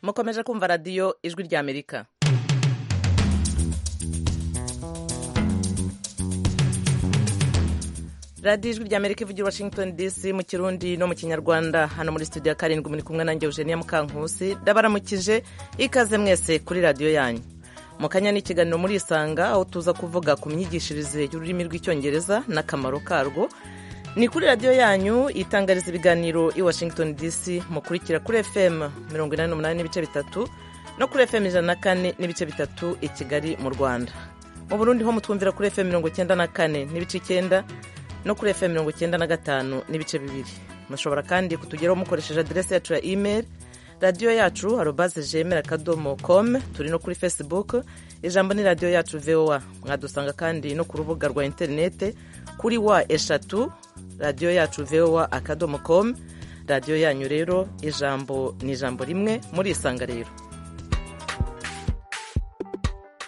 mukomeje kumva radiyo ijwi ry'amerika radiyo ijwi ry'amerika ivugira i washington dc mu kirundi no mu kinyarwanda hano muri studio ya karindwi muri kumwe nanjye eugenia mukankusi ndabaramukije ikaze mwese kuri radiyo yanyu mu kanya ni ikiganiro muri isanga aho tuza kuvuga ku myigishirize y'ururimi rw'icyongereza n'akamaro karwo ni kuri radiyo yanyu itangariza ibiganiro i washington dc mukurikira kuri fm mirongo inani n'umunani n'ibice bitatu no kuri fm ijana na kane n'ibice bitatu i kigali mu rwanda mu burundi ho mutwumvira kuri fm mirongo icyenda na kane n'ibice icyenda no kuri fm mirongo icyenda na gatanu n'ibice bibiri mushobora kandi kutugeraho mukoresheje aderesi yacu ya email radiyo yacu arobaze jemera akadomo com turi no kuri facebook ijambo ni radiyo yacu voa mwadusanga kandi no ku rubuga rwa interinete kuri wa eshatu radiyo yacu voa akadomo com radiyo yanyu rero ijambo ni ijambo rimwe muri isanga rero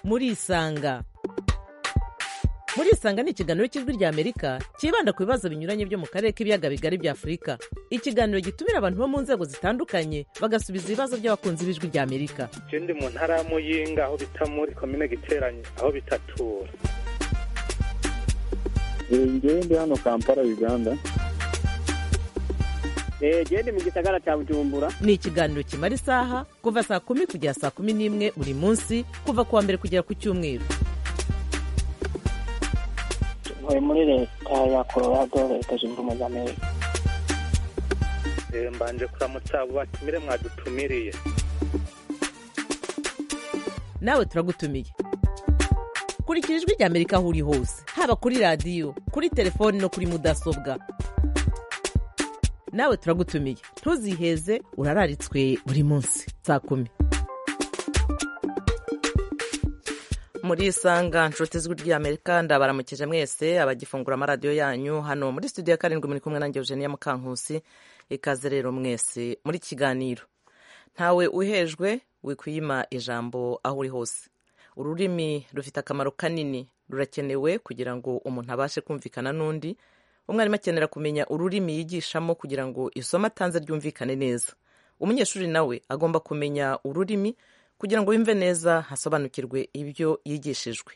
muri isanga muri isanga ni ikiganiro cy'ijwi ry'amerika cyibanda ku bibazo binyuranye byo mu karere k'ibiyaga bigari bya afurika ikiganiro gitumira abantu bo mu nzego zitandukanye bagasubiza ibibazo by'abakunzi b'ijwi ry'amerika icyo ndi mu ntara ya muyinga aho bita muri komine giteranye aho bitatura njyewe ndi hano kampala uganda genda mu gisagara cya bujumbura ni ikiganiro kimara isaha kuva saa kumi kugera saa kumi n'imwe buri munsi kuva ku wa mbere kugera ku cyumweru ntuye muri leta ya colorado leta zunze ubumwe za amerika mbanje kuramutsa abo batumire mwadutumiriye nawe turagutumiye kurikira ijwi rya amerika aho uri hose haba kuri radiyo kuri telefoni no kuri mudasobwa nawe turagutumiye ntuziheze urararitswe buri munsi saa kumi muri isanga nshuti z'ijwi ry'amerika ndabaramukije mwese abagifungura amaradiyo yanyu hano muri studio ya karindwi muri kumwe nanjye eugenia mukankusi ikaze rero mwese muri kiganiro ntawe uhejwe wikwima ijambo aho uri hose ururimi rufite akamaro kanini rurakenewe kugira ngo umuntu abashe kumvikana n'undi umwarimu akenera kumenya ururimi yigishamo kugira ngo isomo atanze ryumvikane neza umunyeshuri nawe agomba kumenya ururimi kugira ngo wumve neza hasobanukirwe ibyo yigishijwe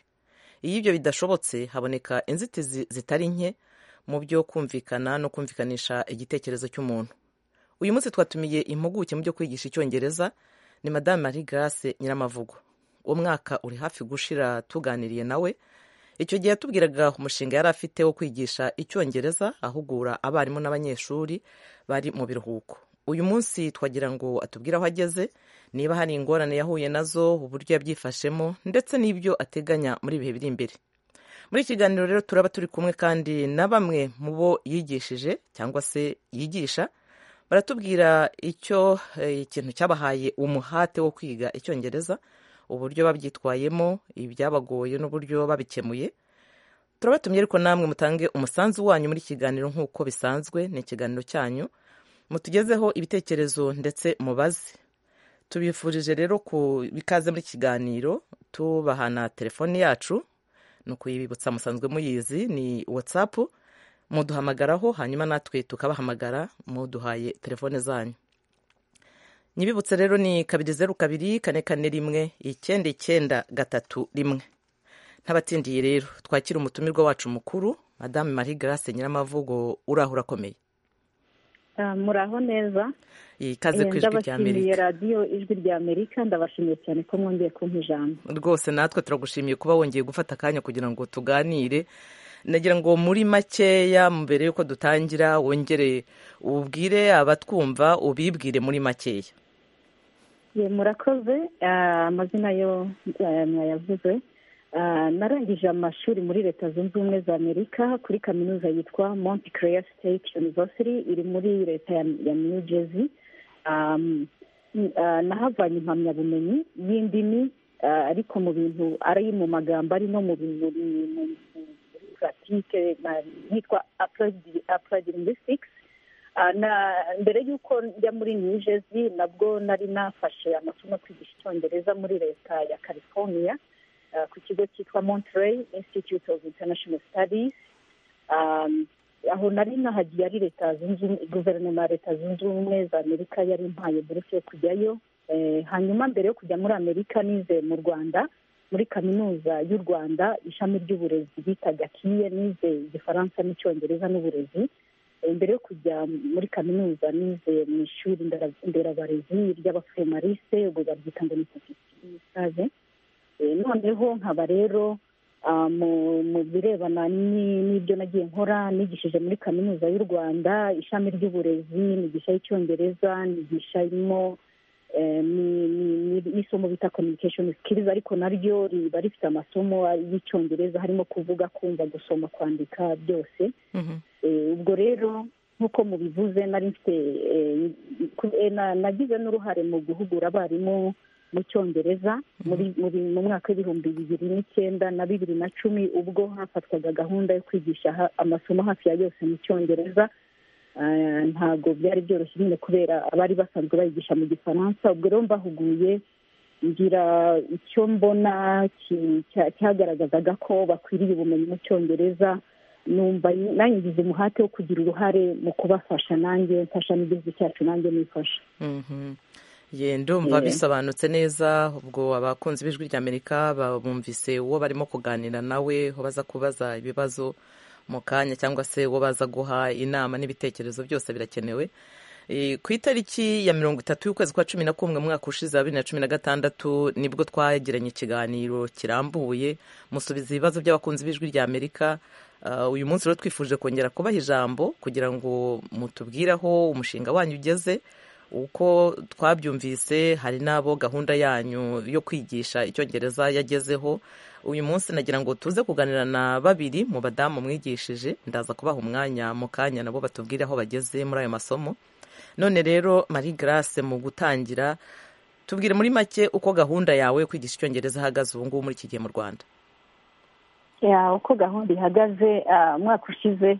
iyo ibyo bidashobotse haboneka inzitizi zitari nke mu byo kumvikana no kumvikanisha igitekerezo cy'umuntu uyu munsi twatumiye impuguke mu byo kwigisha icyongereza ni madame Marie Grace nyiramavugo umwaka uri hafi gushira tuganiriye nawe icyo gihe yatubwiraga umushinga yari afite wo kwigisha icyongereza ahugura abarimu n'abanyeshuri bari mu biruhuko uyu munsi twagira ngo atubwire aho ageze niba hari ingorane yahuye nazo uburyo yabyifashemo ndetse n'ibyo ateganya muri ibihe biri imbere muri iki kiganiro rero turaba turi kumwe kandi na bamwe mu bo yigishije cyangwa se yigisha baratubwira icyo ikintu cyabahaye umuhate wo kwiga icyongereza uburyo babyitwayemo ibyabagoye n'uburyo babikemuye turabatumye ariko namwe mutange umusanzu wanyu muri iki kiganiro nk'uko bisanzwe ni ikiganiro cyanyu mutugezeho ibitekerezo ndetse mubaze tubifurije rero ku bikaze muri kiganiro tubahana telefoni yacu ni ukuyibutsa musanzwe muyizi ni watsapu muduhamagaraho hanyuma natwe tukabahamagara muduhaye telefone zanyu nyibibutse rero ni kabiri zeru kabiri kane kane rimwe icyenda icyenda gatatu rimwe ntabatsindiye rero twakira umutumirwa wacu mukuru madame marie grace nyiramavugo uraho urakomeye muraho neza ikaze ku ijwi rya ndabashimiye radiyo ijwi rya amerika ndabashimiye cyane ko mwongeye kumpa ijambo rwose natwe turagushimiye kuba wongeye gufata akanya kugira ngo tuganire nagira ngo muri makeya mbere y'uko dutangira wongere ubwire abatwumva ubibwire muri makeya murakoze amazina yo mwayavuze narangije amashuri muri leta zunze ubumwe za amerika kuri kaminuza yitwa monte claire state university iri muri leta ya new jersey nahavanye impamyabumenyi y'indimi ariko mu bintu ari mu magambo ari no mu bintu muri puratike yitwa apurayidi lingwisitiki mbere y'uko njya muri new jersey nabwo nari nafashe amasomo kwigisha icyongereza muri leta ya california ku kigo cyitwa monterey institute of international studies aho nari nahagiye ari leta zunze guverinoma ya leta zunze ubumwe za amerika yari impaye buruse yo kujyayo hanyuma mbere yo kujya muri amerika nize mu rwanda muri kaminuza y'u rwanda ishami ry'uburezi bitaga kiye nize igifaransa n'icyongereza n'uburezi mbere yo kujya muri kaminuza nize mu ishuri nderabarezi ry'abaforomarise ubwo baryita ngo ni save noneho nkaba rero mu birebana n'ibyo nagiye nkora nigishije muri kaminuza y'u rwanda ishami ry'uburezi nigisha y'icyongereza nigishamo n'isomo bita communication skills ariko naryo riba rifite amasomo y'icyongereza harimo kuvuga kumva gusoma kwandika byose ubwo rero nk'uko mubivuze nari mfite nagize n'uruhare mu guhugura abarimu mu cyongereza mu mwaka w'ibihumbi bibiri n'icyenda na bibiri na cumi ubwo hafatwaga gahunda yo kwigisha amasomo hafi ya yose mu cyongereza ntabwo byari byoroshye nyine kubera abari basanzwe bayigisha mu gifaransa ubwo rero mbahuguye ngira icyo mbona cyagaragazaga ko bakwiriye ubumenyi mu cyongereza numva nangize umuhate wo kugira uruhare mu kubafasha nanjye mfasha n'igihugu cyacu nanjye nifasha ye ndumva bisobanutse neza ubwo abakunzi b'ijwi ry'amerika bumvise uwo barimo kuganira nawe aho baza kubaza ibibazo mu kanya cyangwa se uwo baza guha inama n'ibitekerezo byose birakenewe ku itariki ya mirongo itatu y'ukwezi kwa cumi na kumwe mu mwaka ushize wa bibiri na cumi na gatandatu nibwo twagiranye ikiganiro kirambuye musubiza ibibazo by'abakunzi b'ijwi ry'amerika uyu munsi rero twifuje kongera kubaha ijambo kugira ngo mutubwire aho umushinga wanyu ugeze uko twabyumvise hari n'abo gahunda yanyu yo kwigisha icyongereza yagezeho uyu munsi nagira ngo tuze kuganira na babiri mu badamu mwigishije ndaza kubaha umwanya mu kanya nabo batubwire aho bageze muri ayo masomo none rero marie grace mu gutangira tubwire muri make uko gahunda yawe yo kwigisha icyongereza ihagaze ubu ngubu muri iki gihe mu rwanda uko gahunda ihagaze umwaka ushize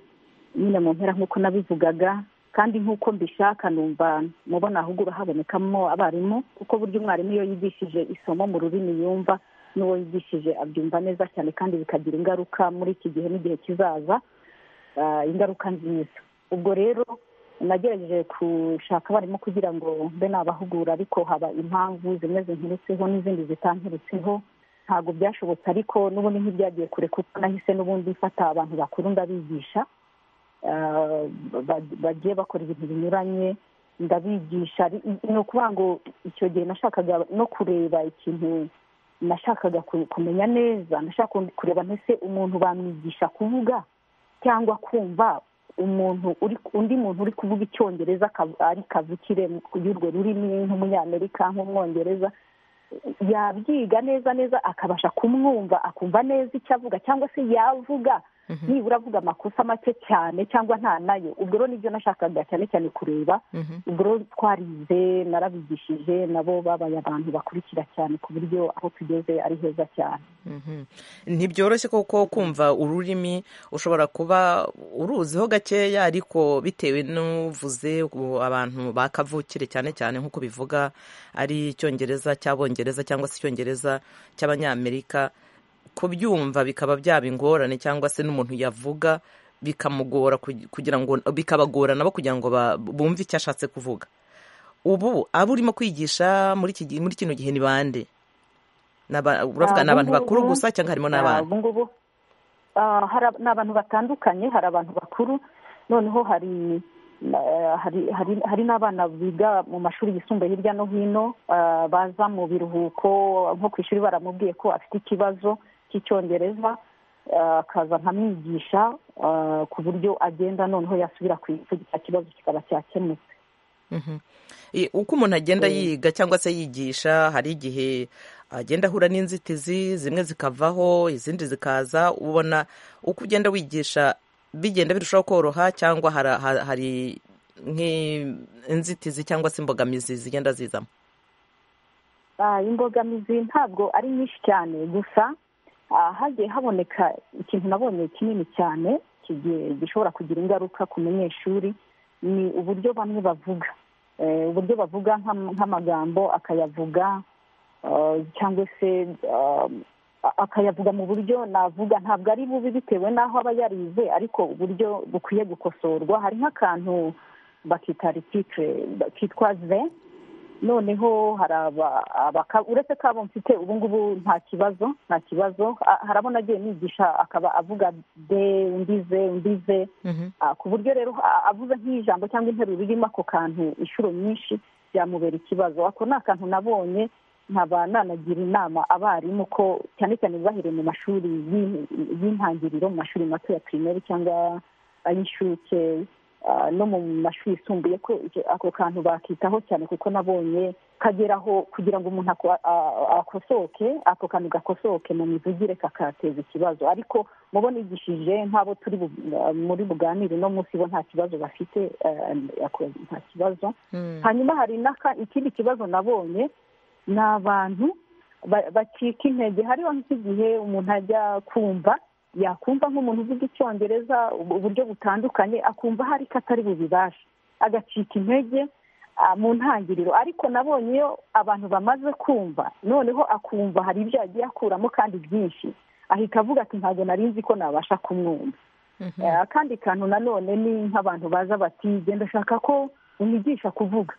nyine mu mpera nk'uko nabivugaga kandi nk'uko mbishaka numva mubona ahubwo habonekamo abarimu kuko burya umwarimu iyo yigishije isomo mu rurimi yumva n'uwo yigishije abyumva neza cyane kandi bikagira ingaruka muri iki gihe n'igihe kizaza ingaruka nziza ubwo rero nagerageje gushaka abarimu kugira ngo mbe nabahugura ariko haba impamvu zimwe zinkirutseho n'izindi zitankirutseho ntabwo byashobotse ariko n'ubundi ntibyagiye kure kuko nahise n'ubundi mfata abantu bakuru ndabigisha bagiye bakora ibintu binyuranye ndabigisha ni ukuvuga ngo icyo gihe nashakaga no kureba ikintu nashakaga kumenya neza nashaka kureba ntese umuntu bamwigisha kuvuga cyangwa kumva umuntu undi muntu uri kuvuga icyongereza ari kavukire y'urwo rurimi nk'umunyamerika nk'umwongereza yabyiga neza neza akabasha kumwumva akumva neza icyo avuga cyangwa se yavuga nibura avuga amakosa make cyane cyangwa nta nayo ubwo rero nibyo nashakaga cyane cyane kureba ubwo rero twarize narabigishije nabo babaye abantu bakurikira cyane ku buryo aho tugeze ari heza cyane ntibyoroshye kuko kumva ururimi ushobora kuba uruziho gakeya ariko bitewe n'uvuze abantu bakavukire cyane cyane nk'uko bivuga ari icyongereza cy'abongereza cyangwa se icyongereza cy'abanyamerika kubyumva bikaba byaba ingorane cyangwa se n'umuntu yavuga bikamugora kugira ngo bikabagora nabo kugira ngo bumve icyo ashatse kuvuga ubu abo urimo kwigisha muri iki muri kino gihe ni bande uravuga ni abantu bakuru gusa cyangwa harimo n'abana ngubu ni abantu batandukanye hari abantu bakuru noneho hari hari n'abana biga mu mashuri yisumbuye hirya no hino baza mu biruhuko nko ku ishuri baramubwiye ko afite ikibazo cy'icyongereza akaza nkamwigisha ku buryo agenda noneho yasubira ku ishuri icyo kibazo kikaba cyakemutse uko umuntu agenda yiga cyangwa se yigisha hari igihe agenda ahura n'inzitizi zimwe zikavaho izindi zikaza ubona uko ugenda wigisha bigenda birushaho koroha cyangwa hari nk'inzitizi cyangwa se imbogamizi zigenda zizamo imbogamizi ntabwo ari nyinshi cyane gusa hagiye haboneka ikintu nabonye kinini cyane gishobora kugira ingaruka ku munyeshuri ni uburyo bamwe bavuga uburyo bavuga nk'amagambo akayavuga cyangwa se akayavuga mu buryo navuga ntabwo ari bubi bitewe n'aho aba yarize ariko uburyo bukwiye gukosorwa hari nk'akantu bakita rititire kitwa ze noneho hari aba uretse ko abo mfite ubu ngubu nta kibazo nta kibazo hari abo nagiye nigisha akaba avuga de umbize umbize ku buryo rero avuze nk'ijambo cyangwa interuro irimo ako kantu inshuro nyinshi byamubera ikibazo ako ni akantu nabonye nkaba nanagira inama abarimu ko cyane cyane bahereye mu mashuri y'intangiriro mu mashuri mato ya pirimeri cyangwa ay'inshuke no mu mashuri yisumbuye ko ako kantu bakitaho cyane kuko nabonye kageraho kugira ngo umuntu akosoke ako kantu gakosoke mu mivugire kakateza ikibazo ariko mubo nigishije nk'abo turi muri buganire no munsi bo nta kibazo bafite nta kibazo hanyuma hari ikindi kibazo nabonye ni abantu bacika intege hariho nk'igihe umuntu ajya kumva yakumva nk'umuntu uvuga icyongereza uburyo butandukanye akumva hari ko atari bubibashe agacika intege mu ntangiriro ariko nabonye iyo abantu bamaze kumva noneho akumva hari ibyo yagiye akuramo kandi byinshi ahita avuga ati ntabwo nari nzi ko nabasha kumwumva akandi kantu nanone ni nk'abantu baza bati genda ashaka ko umwigisha kuvuga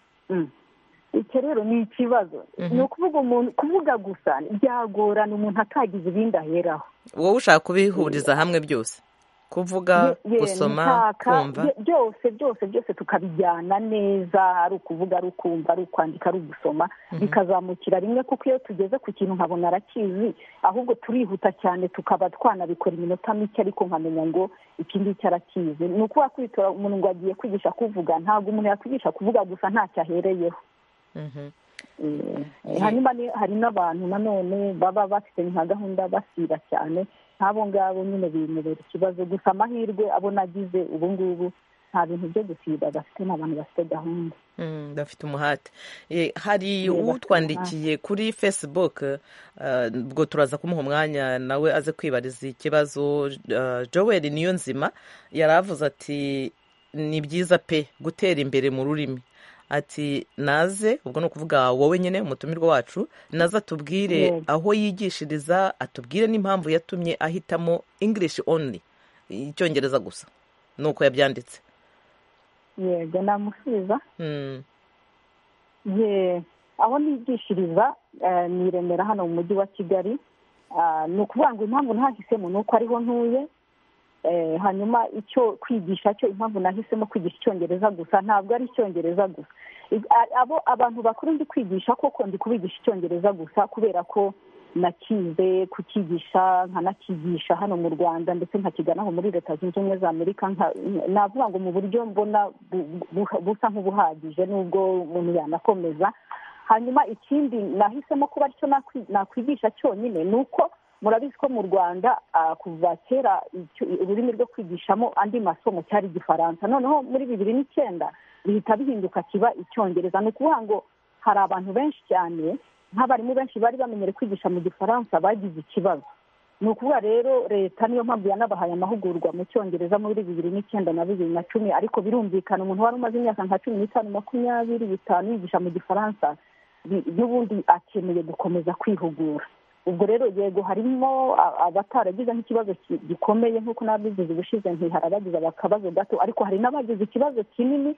icyo rero ni ikibazo ni ukuvuga umuntu kuvuga gusa byagorana umuntu atagize ibindi aheraho wowe ushaka kubihuriza hamwe byose kuvuga gusoma kumva byose byose byose tukabijyana neza ari ukuvuga ari ukumva ari ukwandika ari ugusoma bikazamukira rimwe kuko iyo tugeze ku kintu nkabona arakizi ahubwo turihuta cyane tukaba twanabikora iminota mike ariko nkamenya ngo iki ngiki arakizi ni ukuba kwitora umuntu ngo agiye kwigisha kuvuga ntabwo umuntu yakwigisha kuvuga gusa ntacyo ahereyeho hanyuma hari n'abantu nanone baba bafite nka gahunda basiba cyane nk'abo ngabo nyine bimubera ikibazo gusa amahirwe abo nagize ubu ngubu nta bintu byo gusiba bafite n'abantu bafite gahunda bafite umuhate hari utwandikiye kuri facebook ubwo turaza kumuha umwanya nawe aze kwibariza ikibazo joel niyo nzima yaravuze ati ni byiza pe gutera imbere mu rurimi ati naze ubwo ni ukuvuga wowe nyine umutumirwa wacu naze atubwire aho yigishiriza atubwire n'impamvu yatumye ahitamo english only icyongereza gusa ni uko yabyanditse yego namusubiza aho nigishiriza ni remera hano mu mujyi wa kigali ni ukuvuga ngo impamvu ntahisemo ni uko ariho ntuye hanyuma icyo kwigisha cyo impamvu nahisemo kwigisha icyongereza gusa ntabwo ari icyongereza gusa abo abantu bakuru ndi kwigisha koko ndi kubigisha icyongereza gusa kubera ko nakize kukigisha nkanakigisha hano mu rwanda ndetse nkakiganaho muri leta zunze ubumwe za amerika navuga ngo mu buryo mbona busa nk'ubuhagije n'ubwo umuntu yanakomeza hanyuma ikindi nahisemo kuba aricyo nakwigisha cyonyine ni uko murabizi ko mu rwanda kuva kera ururimi rwo kwigishamo andi masomo cyari igifaransa noneho muri bibiri n'icyenda bihita bihinduka kiba icyongereza ni ukuvuga ngo hari abantu benshi cyane nk'abarimu benshi bari bamenyere kwigisha mu gifaransa bagize ikibazo ni ukuvuga rero leta niyo mpamvu yanabahaye amahugurwa mu cyongereza muri bibiri n'icyenda na bibiri na cumi ariko birumvikana umuntu wari umaze imyaka nka cumi n'itanu makumyabiri bitanu yigisha mu gifaransa n'ubundi akeneye gukomeza kwihugura ubwo rero yego harimo abataragize nk'ikibazo gikomeye nk'uko n'ababigize ubushize ntiharabagize akabazo gato ariko hari n'abagize ikibazo kinini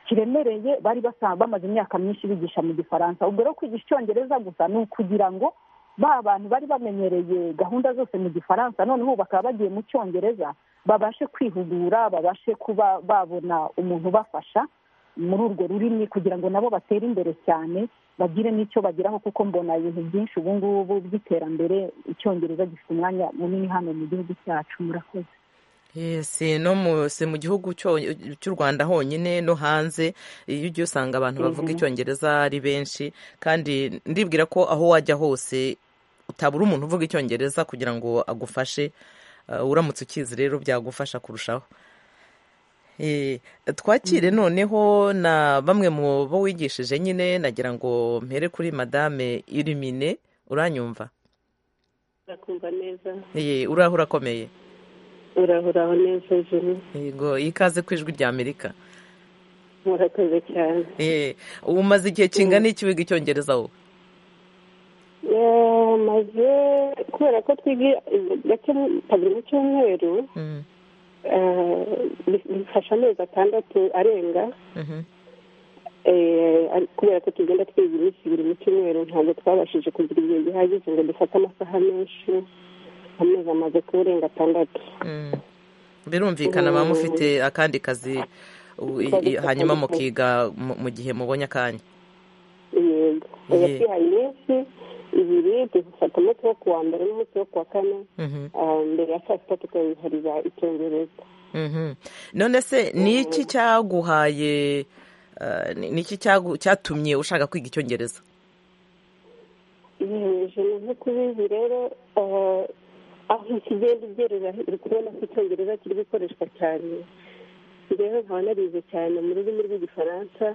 kiremereye bari bamaze imyaka myinshi bigisha mu gifaransa ubwo rero kwigisha icyongereza gusa ni ukugira ngo ba bantu bari bamenyereye gahunda zose mu gifaransa noneho bakaba bagiye mu cyongereza babashe kwihugura babashe kuba babona umuntu ubafasha muri urwo rurimi kugira ngo nabo batere imbere cyane bagire n'icyo bageraho kuko mbona ibintu byinshi ubu ngubu by'iterambere icyongereza gifite umwanya munini hano mu gihugu cyacu murakoze si mu gihugu cy'u rwanda honyine no hanze iyo ugiye usanga abantu bavuga icyongereza ari benshi kandi ndibwira ko aho wajya hose utabura umuntu uvuga icyongereza kugira ngo agufashe uramutse ukizi rero byagufasha kurushaho twakire noneho na bamwe mu bo wigishije nyine nagira ngo mpere kuri madame irimine uranyumva urakumva neza uraho urakomeye uraho uraho neza juru yego ikaze ku ijwi rya amerika murakoze cyane umaze igihe kingana iki wiga icyongereza wowe maze kubera ko twiga gake mu cyumweru bifasha amezi atandatu arenga kubera ko tugenda twiga iminsi ibiri mu cyumweru ntabwo twabashije kugira igihe gihagije ngo dufate amasaha menshi amezi amaze kurenga atandatu birumvikana muba mufite akandi kazi u- i- i- hanyuma mukiga mu- mu gihe mubonye akanya yego oya Ye- twihaye iminsi ibiri dufata umunsi wo kuwa mbere n'umunsi wo kuwa kane Mhm, ah, mbere ya saa sita tukayiharira icyongereza mhm. none se ni iki cyaguhaye eh, ni ni iki cyagu- cyatumye ushaka kwiga icyongereza yejeje nk'ukubizi rero ah, aho ikigenda ugerera uri kubona ko icyongereza kiri gukoreshwa cyane rero nkaba narize cyane mu rurimi rw'igifaransa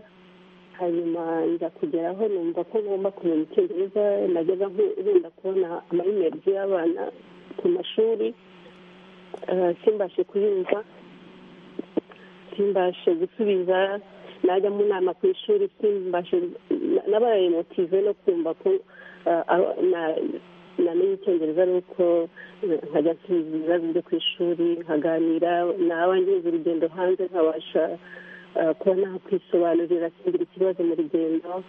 hanyuma nza kugeraho numva ko ngomba kumenya icyongereza najyaga nku- wenda kubona amayimerezi y'abana ku mashuri ah, simbashe kuyumva simbashe gusubiza najya mu nama ku ishuri simbashe na- nabaye motive no kumva ko ah, aba- na- namenye icyongereza ari uko eh, nkajya nsubiza ibibazo byo ku ishuri nkaganira naba ngeze urugendo hanze nkabasha ah, kuba nakwisobanurira singira ikibazo mu rugendo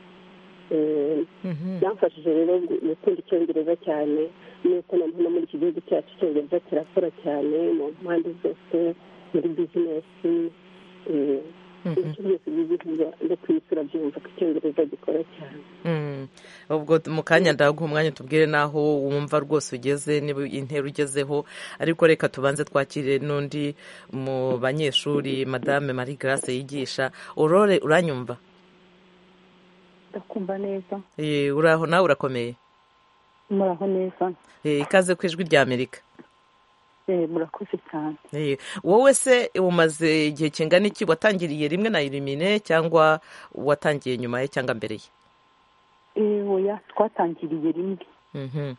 Eh, Mhm. byamfashije rero gu- gukunda icyongereza cyane nuko noneho no muri iki gihugu cyacu icyongereza kirakora cyane mu mpande zose muri bizinesi eh, Mhm. ibice byose by'igihugu no ku isi urabyumva ko icyongereza gikora cyane Mm. ubwo t- mu kanya ndaguha umwanya tubwire n'aho wumva rwose ugeze niba intera ugezeho ariko reka tubanze twakire n'undi mu banyeshuri madame marie grace yigisha urore uranyumva ndakumva neza Eh, uraho nawe urakomeye muraho neza Eh, ikaze ku ijwi rya amerika Eh, murakoze cyane Eh, wowe se umaze igihe kingana iki watangiriye rimwe na irimine cyangwa watangiye nyuma ye cyangwa mbere ye Eh, oya twatangiriye rimwe Mhm.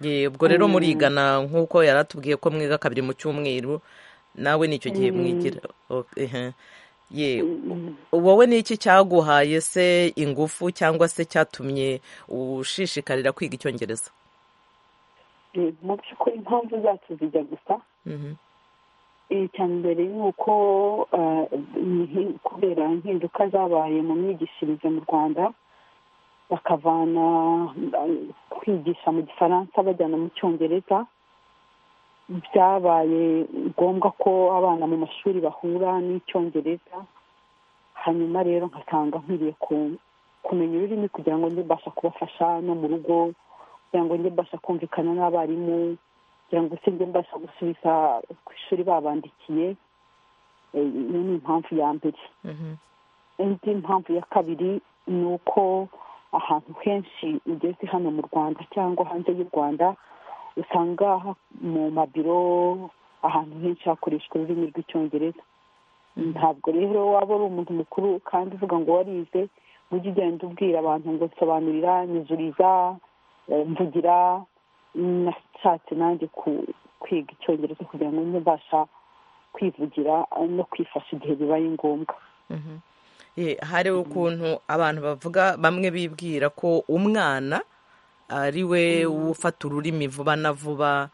Ye, ubwo rero murigana nk'uko yari atubwiye ko mwiga kabiri mu cyumweru nawe nicyo gihe mwigira O- ehe. ye wowe ni iki cyaguhaye se ingufu cyangwa se cyatumye ushishikarira kwiga icyongereza Eh, mu by'ukuri impamvu zacu zijya gusa Mhm. Eh, icya mbere ni uko ah, ni hi- kubera impinduka zabaye mu myigishirize mu rwanda bakavana ah, kwigisha mu gifaransa bajyana mu cyongereza byabaye ngombwa ko abana mu mashuri bahura n'icyongereza hanyuma rero nkasanga nkwiriye ku- kumenya ururimi kugira ngo njye mbasha kubafasha no mu rugo kugira ngo njye mbasha kumvikana n'abarimu kugira ngo se njye mbasha gusubiza ku ishuri babandikiye Eh, iyo ni impamvu ya mbere Mhm. indi mpamvu ya kabiri ni uko ahantu henshi ugeze hano mu rwanda cyangwa hanze y'u rwanda usanga ha- mu mabiro ahantu henshi hakoreshwa ururimi rw'icyongereza ntabwo rero waba uri umuntu mukuru kandi uvuga ngo warize ujye ugenda ubwira abantu ngo nsobanurira nyuzuriza eh, mvugira nashatse nanjye ku- kwiga icyongereza kugira ngo njye mbasha kwivugira eh, no kwifasha igihe bibaye ngombwa Mhm. Ye, hari ukuntu abantu bavuga bamwe bibwira ko umwana ari we ufata ururimi vuba na vuba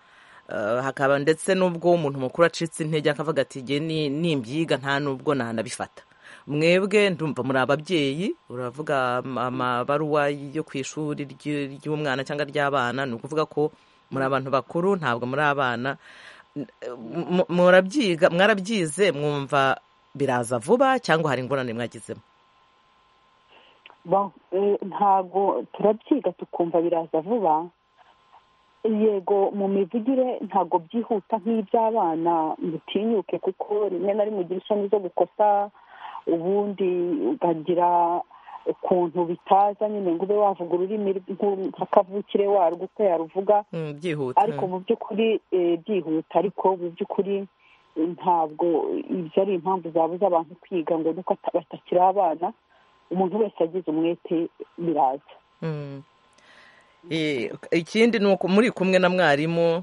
eh, hakaba ndetse n'ubwo umuntu mukuru acitse intege akavuga ati jye ni- nimbyiga nta n'ubwo nanabifata mwebwe ndumva muri ababyeyi uravuga am- amabaruwa yo ku ishuri ry- ry'umwana cyangwa ry'abana ni ukuvuga ko muri abantu bakuru ntabwo muri abana M- murabyiga mwarabyize mwumva biraza vuba cyangwa hari ingorane mwagizemo Ba- eh, ntago turabyiga tukumva biraza vuba yego mu mivugire ntago byihuta nk'iby'abana mutinyuke kuko rimwe na rimwe ugira isoni zo gukosa ubundi ukagira ukuntu bitaza nyine ngo ube wavuga ururimi rw- nka kavukire warwo uko yaruvuga Mm, byihuta ariko mu by'ukuri eh, byihuta ariko mu by'ukuri eh, ntabwo ibyo ari impamvu zabuza abantu kwiga ngo nuko ata- batakiri abana umuntu wese agize umwete biraza Mm. Eh, ikindi ni uko muri kumwe na mwarimu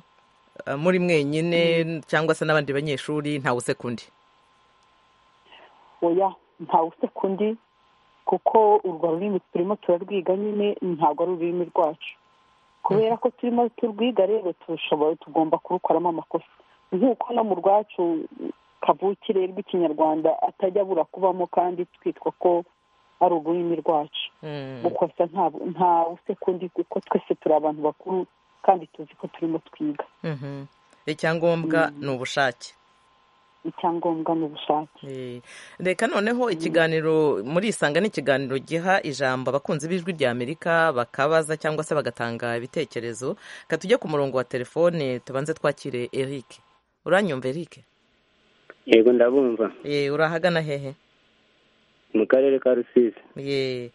eh, muri mwenyine cyangwa se n'abandi banyeshuri ntawe usekundi oya ntawe usekundi kuko urwo rurimi turimo turarwiga nyine ntabwo ari ururimi rwacu kubera ko turimo turwiga rero tushobora tugomba kurukoramo amakosa nk'uko no mu rwacu kavukire rw'ikinyarwanda atajya abura kubamo kandi twitwa ko ari ururimi rwacu gukosa nta usekundi kuko twese turi abantu bakuru kandi tuzi ko turimo twiga icyangombwa ni ubushake icyangombwa ni ubushake Eh, reka noneho ikiganiro muri isanga ni ikiganiro giha ijambo abakunzi b'ijwi rya amerika bakabaza cyangwa se bagatanga ibitekerezo reka tujye ku murongo wa telefone tubanze twakire eric uranyumva eric yego ndabumva Eh, urahagana hehe mu karere ka rusizi Eh,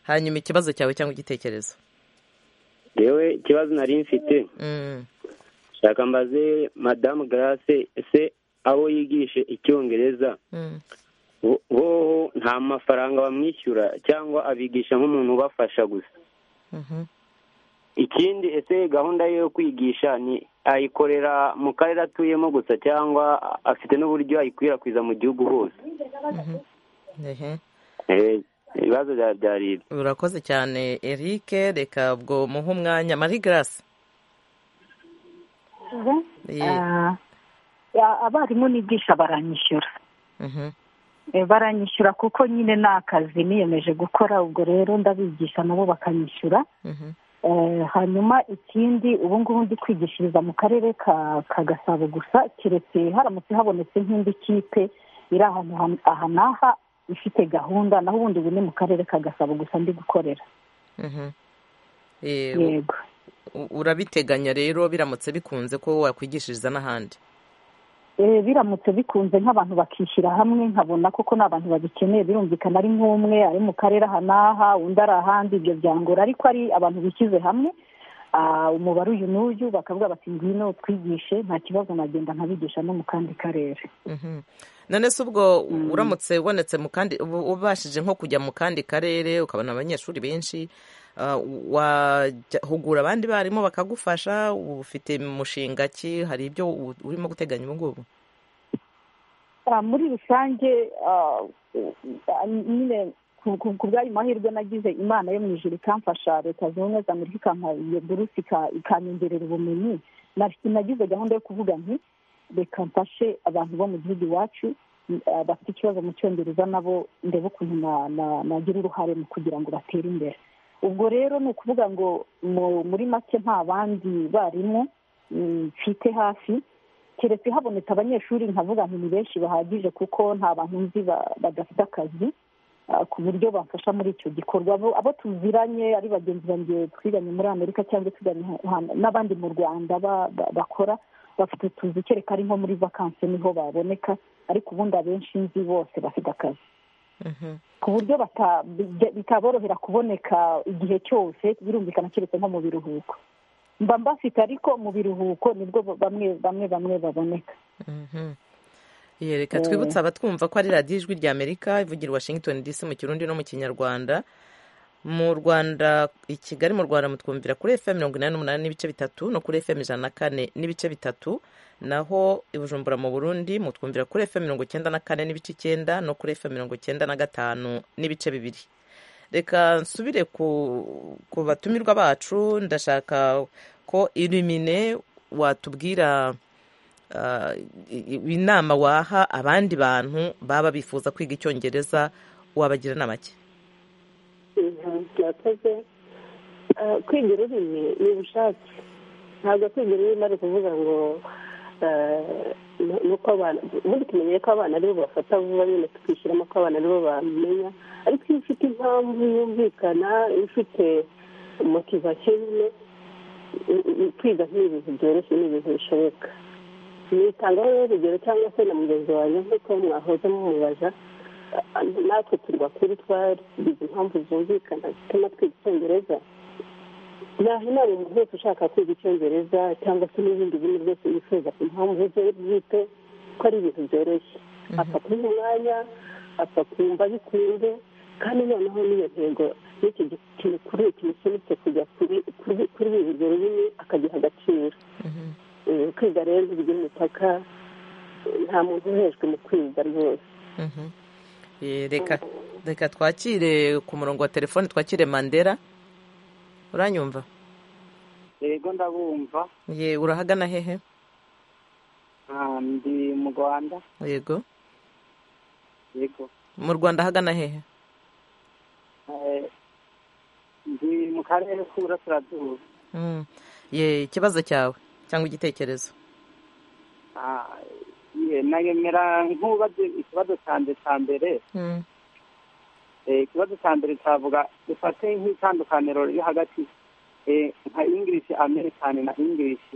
hanyuma ikibazo cyawe cyangwa igitekerezo yewe ikibazo nari mfite Mm, shaka mbaze madamu garase ese abo yigishe icyongereza mm. bo- boho nta mafaranga bamwishyura cyangwa abigisha nk'umuntu ubafasha gusa Mhm. ikindi ese gahunda ye yo kwigisha ni ayikorera mu karere atuyemo gusa cyangwa afite n'uburyo ayikwirakwiza mu gihugu hose Ehe. Eh, ibibazo bya- byari ibi urakoze cyane eric reka ubwo muhe umwanya marie grace Eh, Ah, ya- abarimu nigisha baranyishyura mhm. Eh, baranyishyura kuko nyine ni akazi niyemeje gukora ubwo rero ndabigisha nabo bakanyishyura Mhm. Eh, hanyuma ikindi ubu ngubu ndi kwigishiriza mu karere ka ka gasabo gusa keretse haramutse habonetse nk'indi kipe iri ahantu ha- aha n'aha ifite gahunda naho ubundi ubu ni mu karere ka gasabo gusa ndi gukorera Mhm. Eh, yego u- urabiteganya rero biramutse bikunze ko wakwigishiriza n'ahandi Eh, biramutse bikunze nk'abantu bakishyira hamwe nkabona koko ni abantu babikeneye birumvikana ari nk'umwe ari mu karere aha n'aha undi ari ahandi ibyo byangora ariko ari abantu bishyize hamwe ah, umubare uyu n'uyu bakavuga bati ngwino twigishe nta kibazo nagenda nkabigisha no mu kandi karere Mhm. none se ubwo uramutse ubonetse mu kandi ubu- ubashije nko kujya mu kandi karere ukabona abanyeshuri benshi ah, wajya- hugura abandi barimu bakagufasha ubu ufite mushinga ki hari ibyo u- urimo guteganya ubu ngubu Ah, muri rusange ah, ah, nyine ku- ku ku bw'ayo mahirwe nagize imana yo mu ijoro ikamfasha leta zunze ubumwe za amerika ikampa iyo buruse ika- ikanyongerera ubumenyi na- nagize gahunda yo kuvuga nti reka mfashe abantu bo mu gihugu iwacu ah, bafite ikibazo mu cyongereza nabo ndebe ukuntu na- na- nagira uruhare mu kugira ngo batere imbere ubwo rero ni ukuvuga ngo mu- muri make nta bandi barimu mm, mfite hafi keretse habonetse abanyeshuri nkavuga ngo ni benshi bahagije kuko nta bantu nzi ba- badafite akazi ah, ku buryo bamfasha muri icyo gikorwa Abo- abo tuziranye ari bagenzi banjye twiganye muri amerika cyangwa twiganye ha- ha- n'abandi mu rwanda ba- ba- bakora bafite utuzi kereka ari nko muri vakansi niho baboneka ariko ubundi abenshi nzi bose bafite akazi Mhm. ku buryo bata- bijya- bitaborohera kuboneka igihe cyose birumvikana keretse nko mu biruhuko mba mbafite ariko mu biruhuko nibwo bamwe bamwe bamwe baboneka Mhm. Ye, reka twibutse abatwumva ko ari radiyo ijwi rya amerika ivugira i washington dc mu kirundi no mu kinyarwanda mu rwanda i kigali mu rwanda mutwumvira kuri fm mirongo inani n'umunani n'ibice bitatu no kuri fm ijana na kane n'ibice bitatu naho i bujumbura mu burundi mutwumvira kuri fm mirongo icyenda na kane n'ibice icyenda no kuri fm mirongo icyenda na gatanu n'ibice bibiri reka nsubire ku ku batumirwa bacu ndashaka ko irimine watubwira ah, i- i- inama waha abandi bantu baba bifuza kwiga icyongereza wabagira inama ki murakoze Eh, kwiga ururimi ni ubushake ntabwo kwiga ururimi ari ukuvuga ngo eh, nu- nuko abana ubundi tumenye ko abana aribo bafata vuba nyine tukishyiramo ko abana aribo bamenya ariko iyo ufite impamvu yumvikana iyo ufite motivasiyo nyine i- i- kwiga ni ibintu byoroshye ni ibintu bishoboka nitangaho urugero cyangwa se na mugenzi wanjye nk'uko mwahoze mumubaza ah, natwe turi bakuru twagize impamvu zumvikana zituma twiga icyongereza naho inama umuntu wese ushaka kwiga icyongereza cyangwa se n'ibindi bintu byose yifuza ku mpamvu ze bwite ko ari ibintu byoroshye apfa kubiha umwanya apfa kumva bikunze kandi noneho n'iyo ntego n'icyo gi- kintu kuri kimusunitse kujya kuri- kuri kuri urwo rurimi akagiha agaciro Eh, kwiga rero bigira imipaka eh, nta muntu uhejwe mu kwiga rwose Mhm. Eh, reka reka twakire ku murongo wa telefone twakire mandera uranyumva yego ndabumva ye urahagana hehe Ah, ndi mu rwanda yego yego mu rwanda ahagana hehe mu karere k'uburasirazuba Mm. Ye, ikibazo cyawe cyangwa igitekerezo Ah, ye, nayemera nk'ubaze ikibazo cyanjye cya mbere Mm. Eh, ikibazo cya mbere cyavuga dufate nk'itandukaniro riri hagati eh, nka english american na english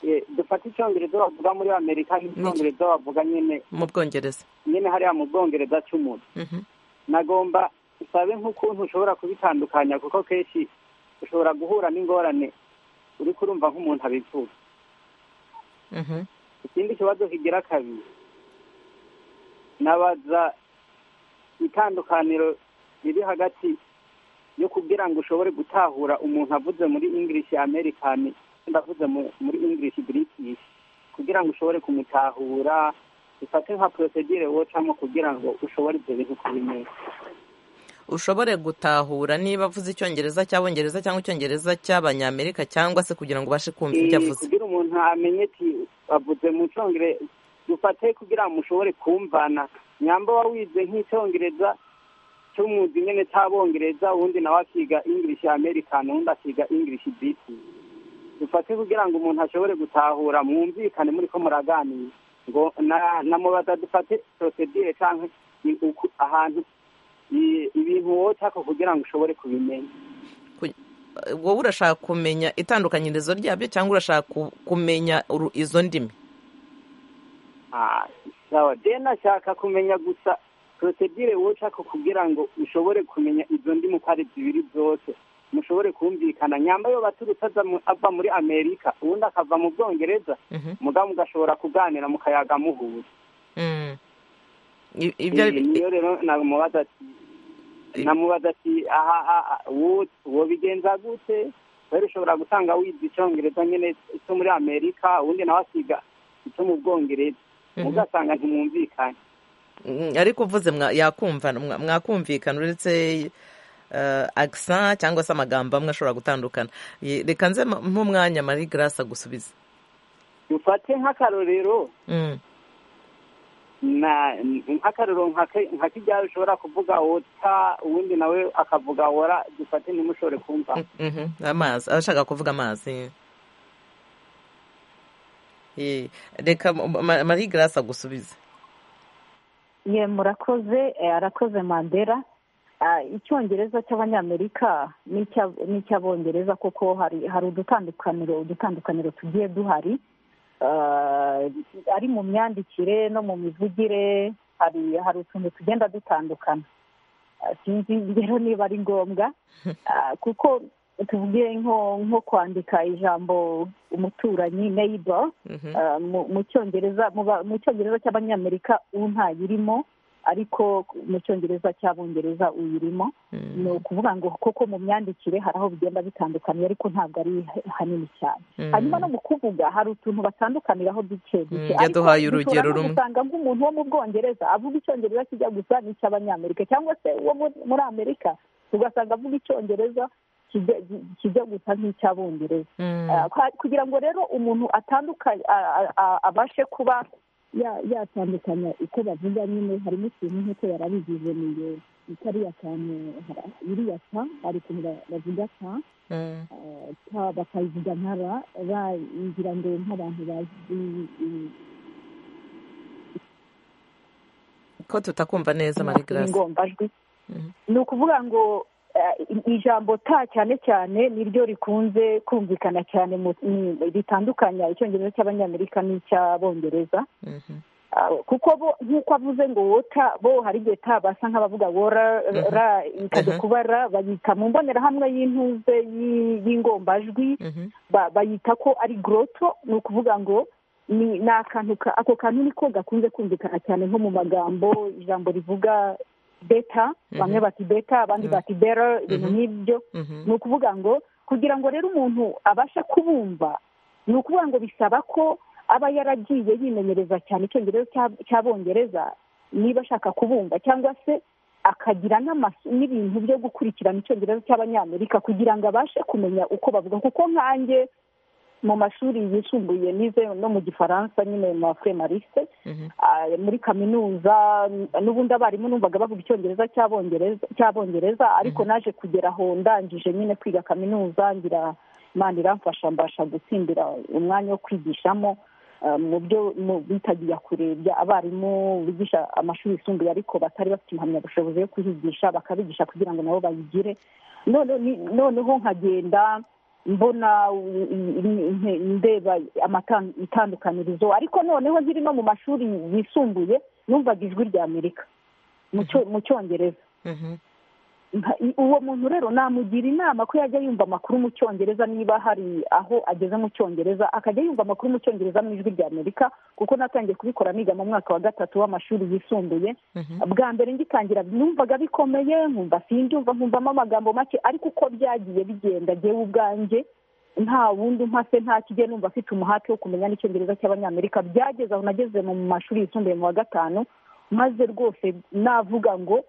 Eh, dufate icyongereza bavuga muri amerika n'icyongereza bavuga nyine mu bwongereza nyine hariya mu bwongereza cy'umuntu Mhm. nagomba usabe nk'ukuntu ushobora kubitandukanya kuko kenshi ushobora guhura n'ingorane uri kurumva nk'umuntu abivuga Mhm. ikindi kibazo kigira kabiri nabaza itandukaniro riri hagati yo kugira ngo ushobore gutahura umuntu avuze muri english american ndavuze mu- muri english british kugira ngo ushobore kumutahura bifate nka procedure wocamo kugira ngo ushobore ibyo bintu kubimenya ushobore gutahura niba avuze icyongereza cy'abongereza cyangwa icyongereza cy'abanyamerika cyangwa se kugira ngo ubashe kumva ibyo Eh, avuze kugira umuntu amenye ati avuze mu cyongereza dufate kugira ngo mushobore kumvana nyamba wa wize nk'icyongereza cy'umwuga nyine cy'abongereza uwundi nawe akiga english american uwundi akiga english biti dufate kugira ngo umuntu ashobore gutahura mwumvikane muri ko muraganira ngo na- namubaza dufate procedure cyangwa i- uku- ahantu i- ibintu wotaka kugira ngo ushobore kubimenya Ku- wowe urashaka kumenya itandukanyirizo ryabyo cyangwa urashaka ku- kumenya uru- izo ndimi Ah, sawa je nashaka kumenya gusa procedure woshaka kugira ngo ushobore kumenya izo ndimi uko ari zibiri zose mushobore kumvikana nyamba yo baturutse aza mu- ava muri amerika ubundi akava mu bwongereza Mhm. muga mugashobora kuganira mukayaga muhura Mm. I- ibyo Eh, niyo rero namubaza ati namubaza ati aha aha wo- wobigenza gute rero ushobora gusanga wize icyongereza nyine cyo muri amerika ubundi nawe asiga icyo mu bwongereza Mhm. mugasanga ntimwumvikane Mm, ariko uvuze mwa- yakumva mwa- mwakumvikana uretse eh, accent cyangwa se amagambo amwe ashobora gutandukana Ye- reka nze m- mpe umwanya marie grace agusubize dufate nk'akarorero Mm, na nk'akarorero nk'aka- nka kijyari ushobora kuvuga wota uwundi nawe akavuga wora dufate ntimushobore kumva mm, mhm, amazi abashaka kuvuga amazi Ye, reka m- Ma- marie grace agusubize ye murakoze eh, arakoze mandela Ah, icyongereza cy'abanyamerika n'icya- n'icy'abongereza kuko hari hari udutandukaniro udutandukaniro tugiye duhari Ah, ari mu myandikire no mu mivugire hari hari utuntu tugenda dutandukana Ah, sinzi rero niba ari ngombwa Ah, kuko tuvuge nko nko kwandika ijambo umuturanyi neighbor Mhm, Uh, mu mu cyongereza mu ba- mu cyongereza cy'abanyamerika u ntayirimo ariko mu cyongereza cy'abongereza uyirimo mm, ni ukuvuga ngo koko mu myandikire hari aho bigenda bitandukanye ariko ntabwo ari hanini cyane mm. hanyuma no mu kuvuga hari utuntu batandukaniraho duke duke Mm, yaduhaye Ariko urugero dushobora no rumwe. gusanga nk'umuntu wo mu bwongereza avuga icyongereza kijya gusa n'icy'abanyamerika cyangwa se uwo mu- muri amerika ugasanga avuga icyongereza kijya- kijya gusa nk'icy'abongereza Mm, Ah, kwa- kugira ngo rero umuntu atandukanye a- a- a- abashe kuba ya- yatandukanya uko bavuga nyine harimo ikintu nk'uko yarabigize niyo kariya kantu hara- iriya ta hari ukuntu ba- bavuga ta mm, ah, ta bakayivuga nka ra ra ngira ngo nk'abantu bazi i- ko tutakumva neza marie i- grace ingombajwi Mhm. ni ukuvuga ngo eh, i- ijambo ta cyane cyane niryo rikunze kumvikana cyane mu- mu- ritandukanya icyongereza cy'abanyamerika n'icy'abongereza Mhm, Ah, kuko bo nk'uko avuze ngo wota bo hari igihe ta basa nk'abavuga wora ra ikajya Mhm. kuba ra bayita mu mbonerahamwe y'intuze y'i- y'ingombajwi mhm, ba- bayita ko ari goroto ni ukuvuga ngo ni ni akantu ka- ako kantu niko gakunze kumvikana cyane nko mu magambo ijambo rivuga beta Mhm. bamwe bati beta abandi Mhm. bati bera ibintu Mhm. nk'ibyo mhm, ni ukuvuga ngo kugira ngo rero umuntu abashe kubumva ni ukuvuga ngo bisaba ko aba yaragiye yimenyereza cyane icyongereza cya- cy'abongereza niba ashaka kubumva cyangwa se akagira n'amasu n'ibintu byo gukurikirana icyongereza cy'abanyamerika kugira ngo abashe kumenya uko bavuga kuko nkanjye mu mashuri yisumbuye nize no mu gifaransa nyine mu mafremalise muri kaminuza n'ubundi abarimu numvaga bavuga icyongereza cy'abongereza cy'abongereza ariko naje kugera aho ndangije nyine kwiga kaminuza ngira mani iramfasha mbasha gutsindira umwanya wo kwigishamo mu byo bitagiye kurebya abarimu bigisha amashuri yisumbuye ariko batari bafite impamyabushobozi yo kuhigisha bakabigisha kugira ngo nabo bayigire noneho nkagenda mbona ndeba itandukanirizo ariko noneho nkiri no mu mashuri yisumbuye numvaga ijwi rya amerika mu cyongereza uwo muntu rero namugira inama ko yajya yumva amakuru mu cyongereza niba hari aho ageze mu cyongereza akajya yumva amakuru mu cyongereza mu ijwi rya amerika kuko natangiye kubikora niga mu mwaka wa gatatu w'amashuri yisumbuye bwa mbere ngitangira numvaga bikomeye nkumva sinjumva nkumvamo amagambo make ariko uko byagiye bigenda ngewe ubwanjye nta wundi mpase nta kijya numva afite umuhate wo kumenya n'icyongereza cy'abanyamerika byageze aho nageze mu mashuri yisumbuye mu wa gatanu maze rwose navuga ngo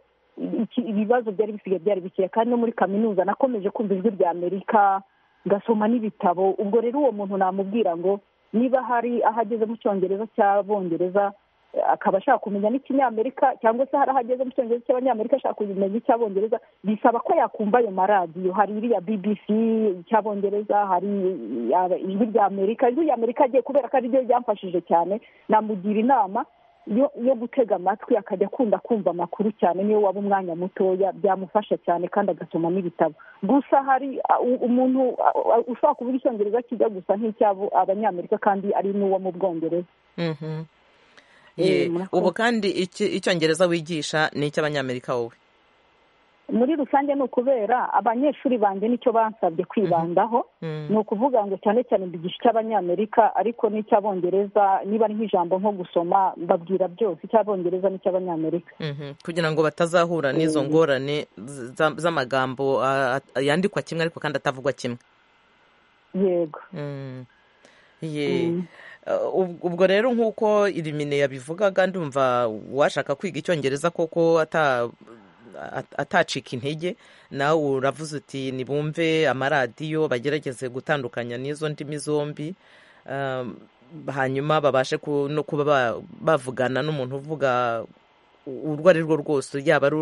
ibibazo byari bisigaye byari bikeya kandi no muri kaminuza nakomeje kumva ijwi rya amerika ngasoma n'ibitabo ubwo rero uwo muntu namubwira ngo niba hari aho ageze mu cyongereza cy'abongereza akaba ashaka kumenya n'ikinyamerika cyangwa se hari aho ageze mu cyongereza cy'abanyamerika ashaka kumenya icy'abongereza bisaba ko yakumva ayo maradiyo hari iriya bbc icy'abongereza hari ijwi rya amerika ijwi rya amerika agiye kubera ko ariryo ryamfashije cyane namugira inama yo gutega amatwi akajya akunda kumva amakuru cyane niyo waba umwanya mutoya byamufasha cyane kandi agasoma n'ibitabo gusa hari umuntu ushobora kuvuga icyongereza kijya gusa nk'icyabo abanyamerika kandi ari n'uwo mu bwongereza ubu kandi icyongereza wigisha ni icy'abanyamerika wowe muri rusange ni ukubera abanyeshuri banjye nicyo bansabye kwibandaho ni ukuvuga ngo cyane cyane mbigisha icy'abanyamerika ariko n'icy'abongereza niba ari nk'ijambo nko gusoma mbabwira byose icy'abongereza n'icy'abanyamerika kugira ngo batazahura n'izo ngorane z'amagambo yandikwa kimwe ariko kandi atavugwa kimwe yego ubwo rero nk'uko irimine yabivugaga ndumva washaka kwiga icyongereza koko atacika intege nawe uravuze uti nibumve amaradiyo bagerageze gutandukanya n'izo ndimi zombi hanyuma babashe no kuba bavugana n'umuntu uvuga urwo ari rwo rwose yaba ari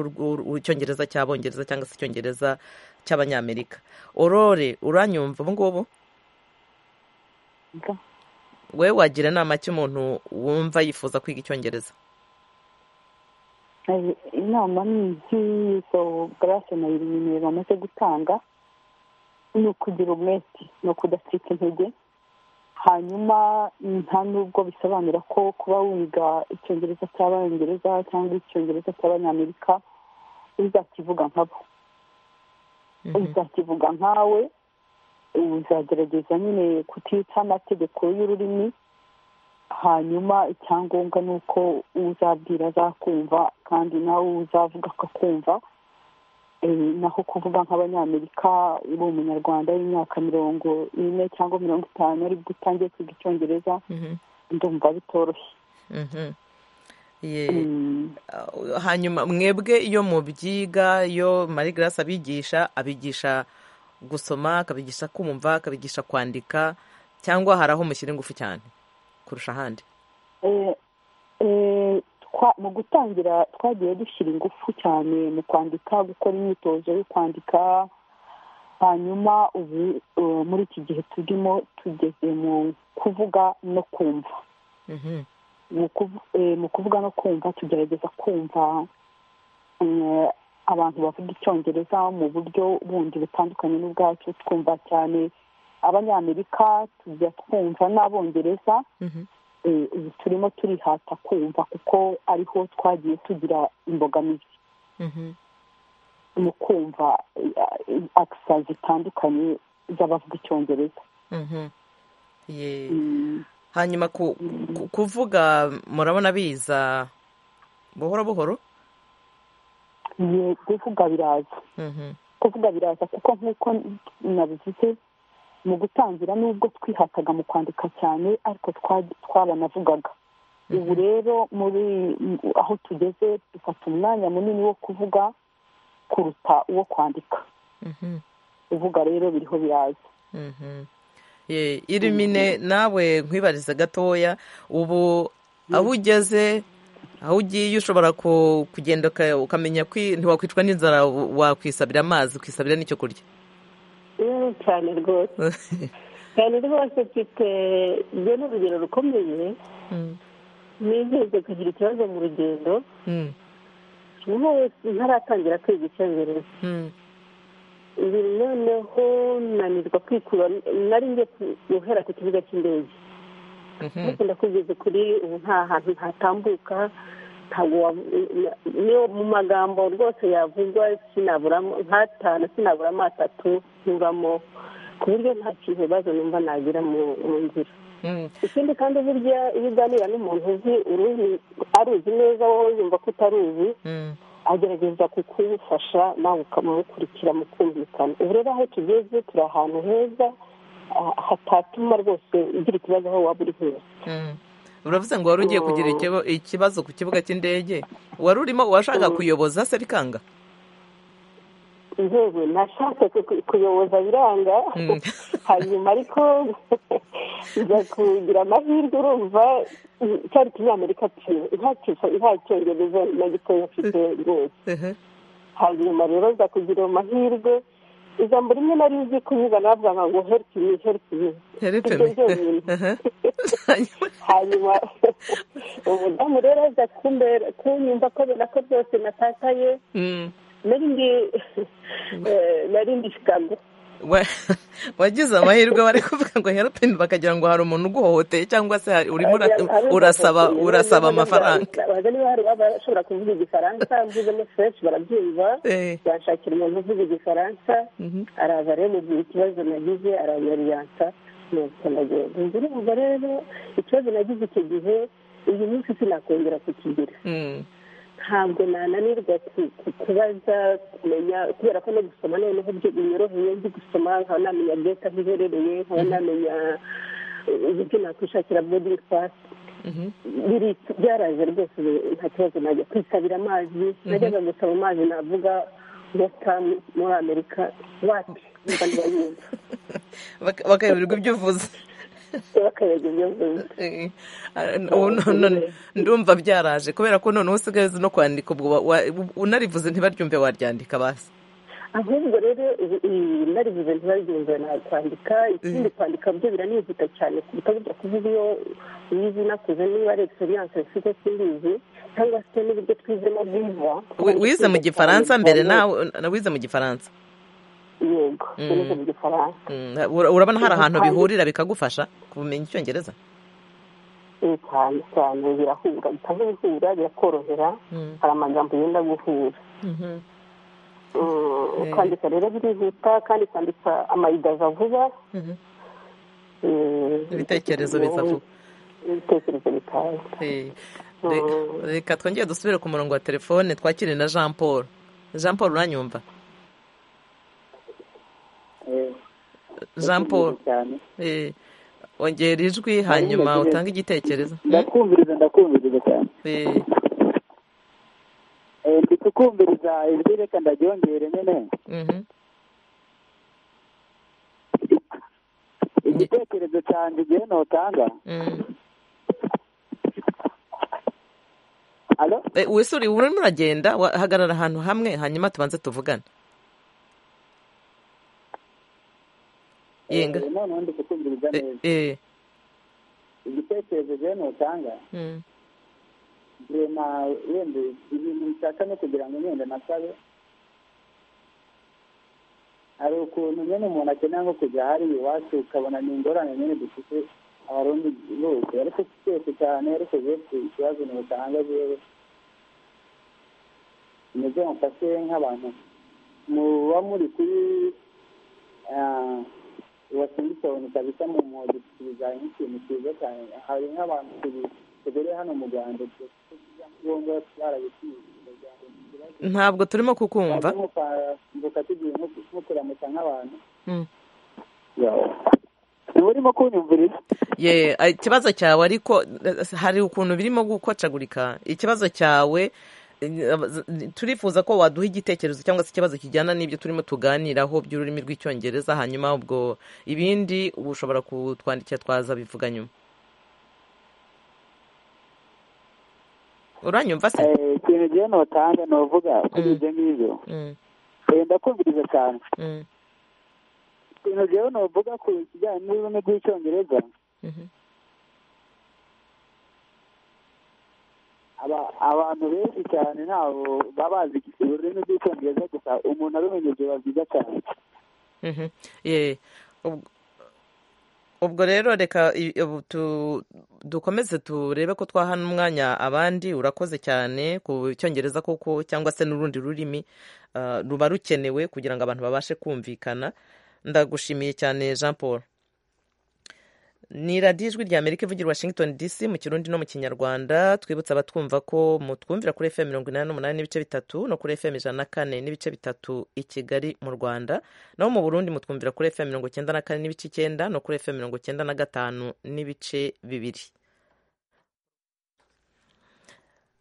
icyongereza cy'abongereza cyangwa se icyongereza cy'abanyamerika orore uranyumva ubungubu we wagira inama cy'umuntu wumva yifuza kwiga icyongereza inama ni nk'izo garase na bibiri bamaze gutanga ni ukugira umwete ni ukudacika intege hanyuma nta n'ubwo bisobanura ko kuba wiga icyongereza cy'abangereza cyangwa icyongereza cy'abanyamerika uzakivuga nkabo uzakivuga nkawe uzagerageza nyine kutica amategeko y'ururimi hanyuma icyangombwa ni uko uzabwira azakumva kandi nawe uzavuga akakumva naho kuvuga nk'abanyamerika uri umunyarwanda w'imyaka mirongo ine cyangwa mirongo itanu aribwo utangiye kwiga icyongereza ndumva bitoroshye hanyuma mwebwe iyo mubyiga iyo marigarasi abigisha abigisha gusoma akabigisha kumva akabigisha kwandika cyangwa hari aho mushyira ingufu cyane kurusha ahandi mu gutangira twagiye dushyira ingufu cyane mu kwandika gukora imyitozo yo kwandika hanyuma ubu muri iki gihe turimo tugeze mu kuvuga no kumva mu kuvuga no kumva tugerageza kumva abantu bavuga icyongereza mu buryo bundi butandukanye n'ubwacu twumva cyane abanyamerika tujya twumva n'abongereza ubu turimo turihata kumva kuko ariho twagiye tugira imbogamizi mu kumva akisa zitandukanye z'abavuga icyongereza hanyuma kuvuga murabona biza buhoro buhoro kuvuga biraza kuvuga biraza kuko nk'uko nabivuze mu gutangira n'ubwo twihataga mu kwandika cyane ariko twaranavugaga ubu rero muri aho tugeze dufata umwanya munini wo kuvuga kuruta uwo kwandika kuvuga rero biriho biraza Ye, irimine nawe nkwibariza gatoya ubu aho ugeze aho ugiye ushobora ku- kugenda uka- ukamenya kwi- ntiwakwicwa n'inzara wa- wakwisabira amazi ukisabira n'icyo kurya yewe cyane rwose cyane rwose mfite njye ni urugero rukomeye Mm, nigeze kugira ikibazo mu rugendo mm, niho ntaratangira kwiga icyongereza mm, ibi noneho nanirwa kwikura nari ngiye ku- guhera ku kibuga cy'indege mhm, ariko ndakugeze kuri ubu nta hantu hatambuka ntabwo wa- niyo mu magambo rwose yavugwa sinaburamo nk'atanu sinaburamo atatu nturamo ku buryo nta kibazo numva nagira mu- mu nzira mm. ikindi kandi burya iyo uganira n'umuntu uzi uruzi aruzi neza wowe yumva ko utaruzi Mm, agerageza kukugufasha nawe ukamukurikira mu kumvikana ubu rero aho tugeze turi ahantu heza ah, hatatuma rwose ugira ikibazo aho waba uri hose mm. uravuze ngo wari ugiye kugira ikibo- ikibazo ku kibuga cy'indege wari urimo washaka kuyoboza se bikanga yewe nashatse ku- ku- kuyoboza biranga Mm. hanyuma ariko njya kugira amahirwe urumva mm, cyari kinyamerika nta cyongereza na gitoya mfite rwose Mhm, hanyuma rero nza kugira amahirwe ijambo rimwe nari nzi kunyuza navuga ngo help me help me Help Ibyo me. byonyine. Mhm. Hanyuma- hanyuma umudamu rero aza kumbera kunyumva ko abona ko byose natakaye Mm. nari ndi eh, nari ndi shikago Wa- wagize amahirwe bari kuvuga ngo herupini bakagira ngo hari umuntu uguhohoteye cyangwa se hari- urimo ura- urasaba urasaba amafaranga baza niba hari abashobora kuvuga igifaransa mvuzemo fureshi barabyumva Eh. bashakira umuntu uvuga igifaransa araza rero mugira ikibazo nagize aranyariyansa nuko ndagenda inzu urumva rero ikibazo nagize icyo gihe uyu munsi sinakongera kukigira Mm. ntabwo nananirwa ku- ku- kubaza kumenya kubera ko no gusoma noneho byo binyoroheye nzi gusoma nkaba namenya geta aho iherereye nkaba namenya uburyo nakwishakira bodingi pasi Mhm. biri byaraje rwose ubu nta kibazo najya kwisabira amazi najyaga gusaba amazi navuga wesitamu muri amerika wati mba ntibayumva Baka- bakayoberwa ibyo uvuze bakayaga ibyo mvuze Eh, ubu none ndumva byaraje kubera ko noneho usigaye uzi no kwandika ubwo wa- wa- unarivuze ntibaryumve waryandika basi ahubwo rero i- i- narivuze ntibaryumve nakwandika ikindi kwandika byo biranihuta cyane kuruta burya kuvuga iyo uyizi nakuze niba ari egisperiyanse mfite simbizi cyangwa se n'uburyo twizemo bwiza Wi- wize mu gifaransa mbere nawe na- wize mu gifaransa yego wize mu gifaransa Mm, ura- urabona hari ahantu Kandi- bihurira bikagufasha kumenya icyongereza Eh, cyane cyane birahura bita nk'ibihura birakorohera Mm. hari amagambo yenda guhura Mhm. Mm, kwandika rero birihuta kandi kwandika amayidaza vuba Mhm. eh, Ibitekerezo biza vuba. ibitekerezo bikaza Eh, re- reka twongere dusubire ku murongo wa telefone twakire na jean paul jean paul uranyumva jean paul cyane eh, ongera ijwi hanyuma ndatekereza. utange igitekerezo ndakumviriza ndakumviriza cyane Eh, Eh, ndi kukumviriza ijwi reka ndaryongere nyine mhm. igitekerezo cyanjye igihe notanga Mm. alo Eh, wisuri urimo uragenda wa- hagarara ahantu hamwe hanyuma tubanze tuvugane yenga Eh, noneho ndi kukumviriza neza Eh, igitekerezo igihe notanga mm, rema wenda ibintu nshaka no kugira ngo wenda nasabe hari ukuntu nyine umuntu akenera nko kujya hariya iwacu ukabona ni ingorane nyine dufite abarundi bose ariko twese cyane ariko bose ikibazo ni usanga yewe meze mufashe nk'abantu muba muri kuri washington kabisa mu mwodo tubijyanye nk'ikintu cyiza cyane hari nk'abantu tubi- tugere hano mu rwanda ngombwa barabitiye ntabwo turimo kukumva muka tugiye nko kuramutsa nk'abantu Mm. uba urimo kunyumviriza ye eh, ikibazo cyawe ariko eh, hari ukuntu birimo gukocagurika ikibazo cyawe turifuza ko waduha igitekerezo cyangwa se ikibazo kijyana n'ibyo turimo tuganiraho by'ururimi rw'icyongereza hanyuma ubwo ibindi ubu ushobora kutwandikira twaza bivuga nyuma uranyumva se ikintu ngewe notanga ni uvuga kuri ibyo ngibyo wenda kumviriza cyane ikintu ngewe nuvuga ku kijyanye n'ururimi rw'icyongereza abantu benshi cyane ntabwo baba bazi ururimi rw'icyongereza gusa umuntu arumenye ibyo baziga cyane ubwo rero reka dukomeze turebe ko twaha n'umwanya abandi urakoze cyane ku cyongereza koko cyangwa se n'urundi rurimi ruba rukenewe kugira ngo abantu babashe kumvikana ndagushimiye cyane jean paul ni radiyo ijwi rya amerika ivugira washington dc mu kirundi no mu kinyarwanda twibutsa abatwumva ko mutwumvira kuri fm mirongo inani n'umunani n'ibice bitatu no kuri fm ijana na kane n'ibice bitatu i kigali mu rwanda naho mu burundi mutwumvira kuri fm mirongo icyenda na kane n'ibice icyenda no kuri fm mirongo icyenda na gatanu n'ibice bibiri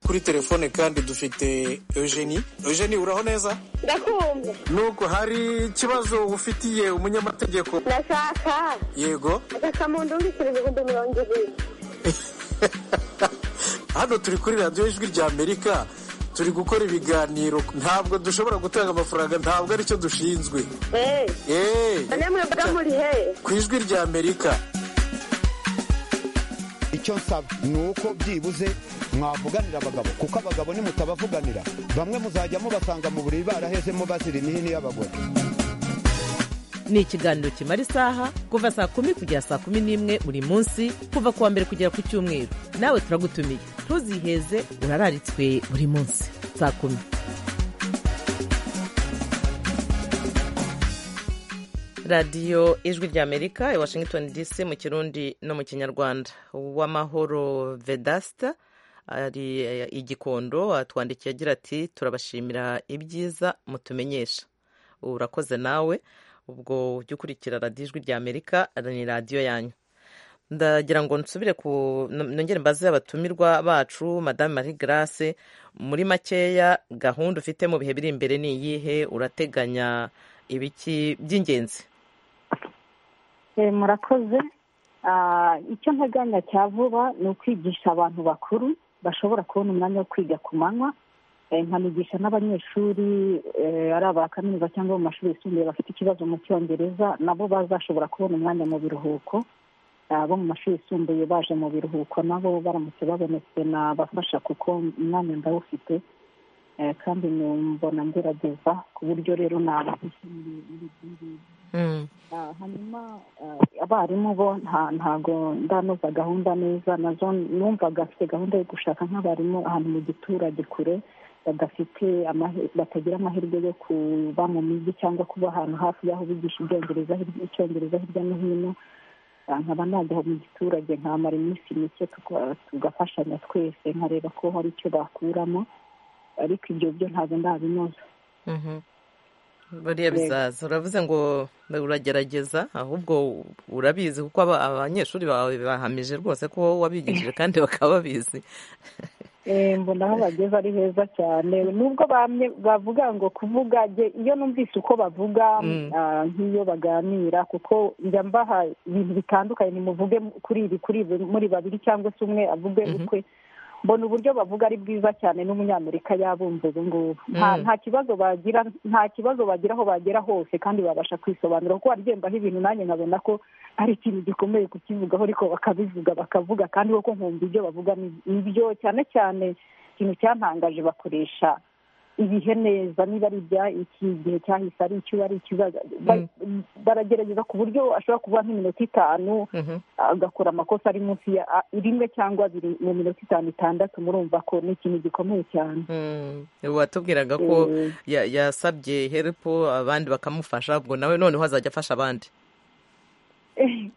kuri telefone kandi dufite eugenie eugenie uraho neza ndakumva nuko hari ikibazo ufitiye umunyamategeko ndashaka yego akamuntu ungikirije ngo ndumurongere hano turi kuri radiyo ijwi rya amerika turi gukora ibiganiro ntabwo dushobora gutanga amafaranga ntabwo aricyo dushinzwe eee eee none mwebwe muri he ku ijwi rya amerika icyo nsaba ni uko byibuze mwavuganira abagabo kuko abagabo nimutabavuganira bamwe muzajya mubasanga mu buriri barahezemo bazira imihini y'abagore ni ikiganiro kimara isaha kuva saa kumi kugera saa kumi n'imwe buri munsi kuva ku wa mbere kugera ku cyumweru nawe turagutumiye ntuziheze urararitswe buri munsi saa kumi radiyo ijwi rya amerika i washington dc mu kirundi no mu kinyarwanda uwamahoro vedasita ari igikondo atwandikiye agira ati turabashimira ibyiza mutumenyesha urakoze nawe ubwo ujya ukurikira radiyo ijwi rya amerika ni radiyo yanyu ndagira ngo nsubire ku nongere mbaze abatumirwa bacu madame marie grace muri makeya gahunda ufite mu bihe biri imbere ni iyihe urateganya ibiki by'ingenzi Eh, murakoze Ah, icyo nteganya cya vuba ni ukwigisha abantu bakuru bashobora kubona umwanya wo kwiga ku manywa Eh, nkanigisha n'abanyeshuri eh, ari aba kaminuza cyangwa mu mashuri yisumbuye bafite ikibazo mu cyongereza nabo bazashobora kubona umwanya mu biruhuko abo mu mashuri yisumbuye baje mu biruhuko nabo baramutse babonetse nabafasha kuko umwanya ndawufite Eh, kandi mbona ngerageza ku buryo rero nabafashe muri muri ibyo ngibyo Ah, hanyuma ah, abarimu bo nta- ntago ndanoza gahunda neza nazo numvaga afite gahunda yo gushaka nk'abarimu ahantu mu giturage kure badafite amahe- batagira amahirwe yo kuba mu mijyi cyangwa kuba ahantu hafi y'aho bigisha ibyongereza hirya- icyongereza hirya no hino Ah, nkaba najya mu giturage nkamara iminsi mike tuka- tugafashanya twese nkareba ko hari icyo bakuramo ariko ibyo byo ntabwo ndabinoza Mhm. buriya Yego. bizaza uravuze ngo uragerageza ahubwo urabizi kuko aba- abanyeshuri bawe bahamije rwose ko wowe wabigishije kandi bakaba babizi Eh, mbona aho bageze ari heza cyane nubwo bamwe bavuga ngo kuvuga jye iyo numvise uko bavuga Mm. ah, nk'iyo baganira kuko njya mbaha ibintu bitandukanye nimuvuge kuri ibi kuri ibi muri babiri cyangwa se umwe avuge ukwe mbona uburyo bavuga ari bwiza cyane n'umunyamerika yabumva ubu ngubu nta Mm. nta kibazo bagira nta kibazo bagira aho bagera hose kandi babasha kwisobanura kuko waryendaho ibintu nanjye nkabona ko ari ikintu gikomeye kukivugaho ariko bakabivuga bakavuga kandi koko nkumva ibyo bavuga ni- ni byo cyane cyane ikintu cyantangaje bakoresha ibihe neza niba ari ibya iki gihe cyahise ari icyo ari icyo ba- ba- baragerageza ku buryo ashobora kuvuga nk'iminota itanu Mhm. agakora amakosa ari munsi ya a- rimwe cyangwa abiri mu minota itanu itandatu murumva ko ni ikintu gikomeye cyane Mm, watubwiraga ko Eh. ya- yasabye herupo abandi bakamufasha ubwo nawe noneho azajya afasha abandi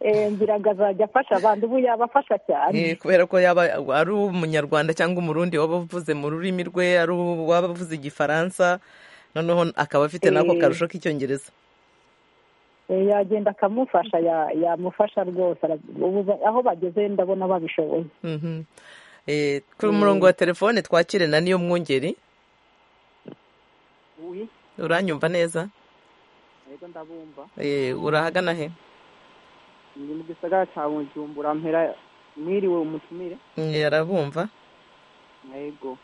Eh, ngira ngo azajya afasha abandi ubu yabafasha cyane Eh, kubera ko yaba ari umunyarwanda cyangwa umurundi waba uvuze mu rurimi rwe ari ubu- waba avuze igifaransa noneho akaba afite nako Eh. karusho k'icyongereza Eh, yagenda akamufasha ya- yamufasha rwose ara- ubu ba- aho bageze ndabona babishoboye Mhm. Eh, kuri umurongo wa telefone twakire na niyo mwungeri uranyumva neza yego ndabumva Eh, urahagana he ndi mu gisagara cya bujumbura mpera mwiriwe umutumire Eh, arabumva yego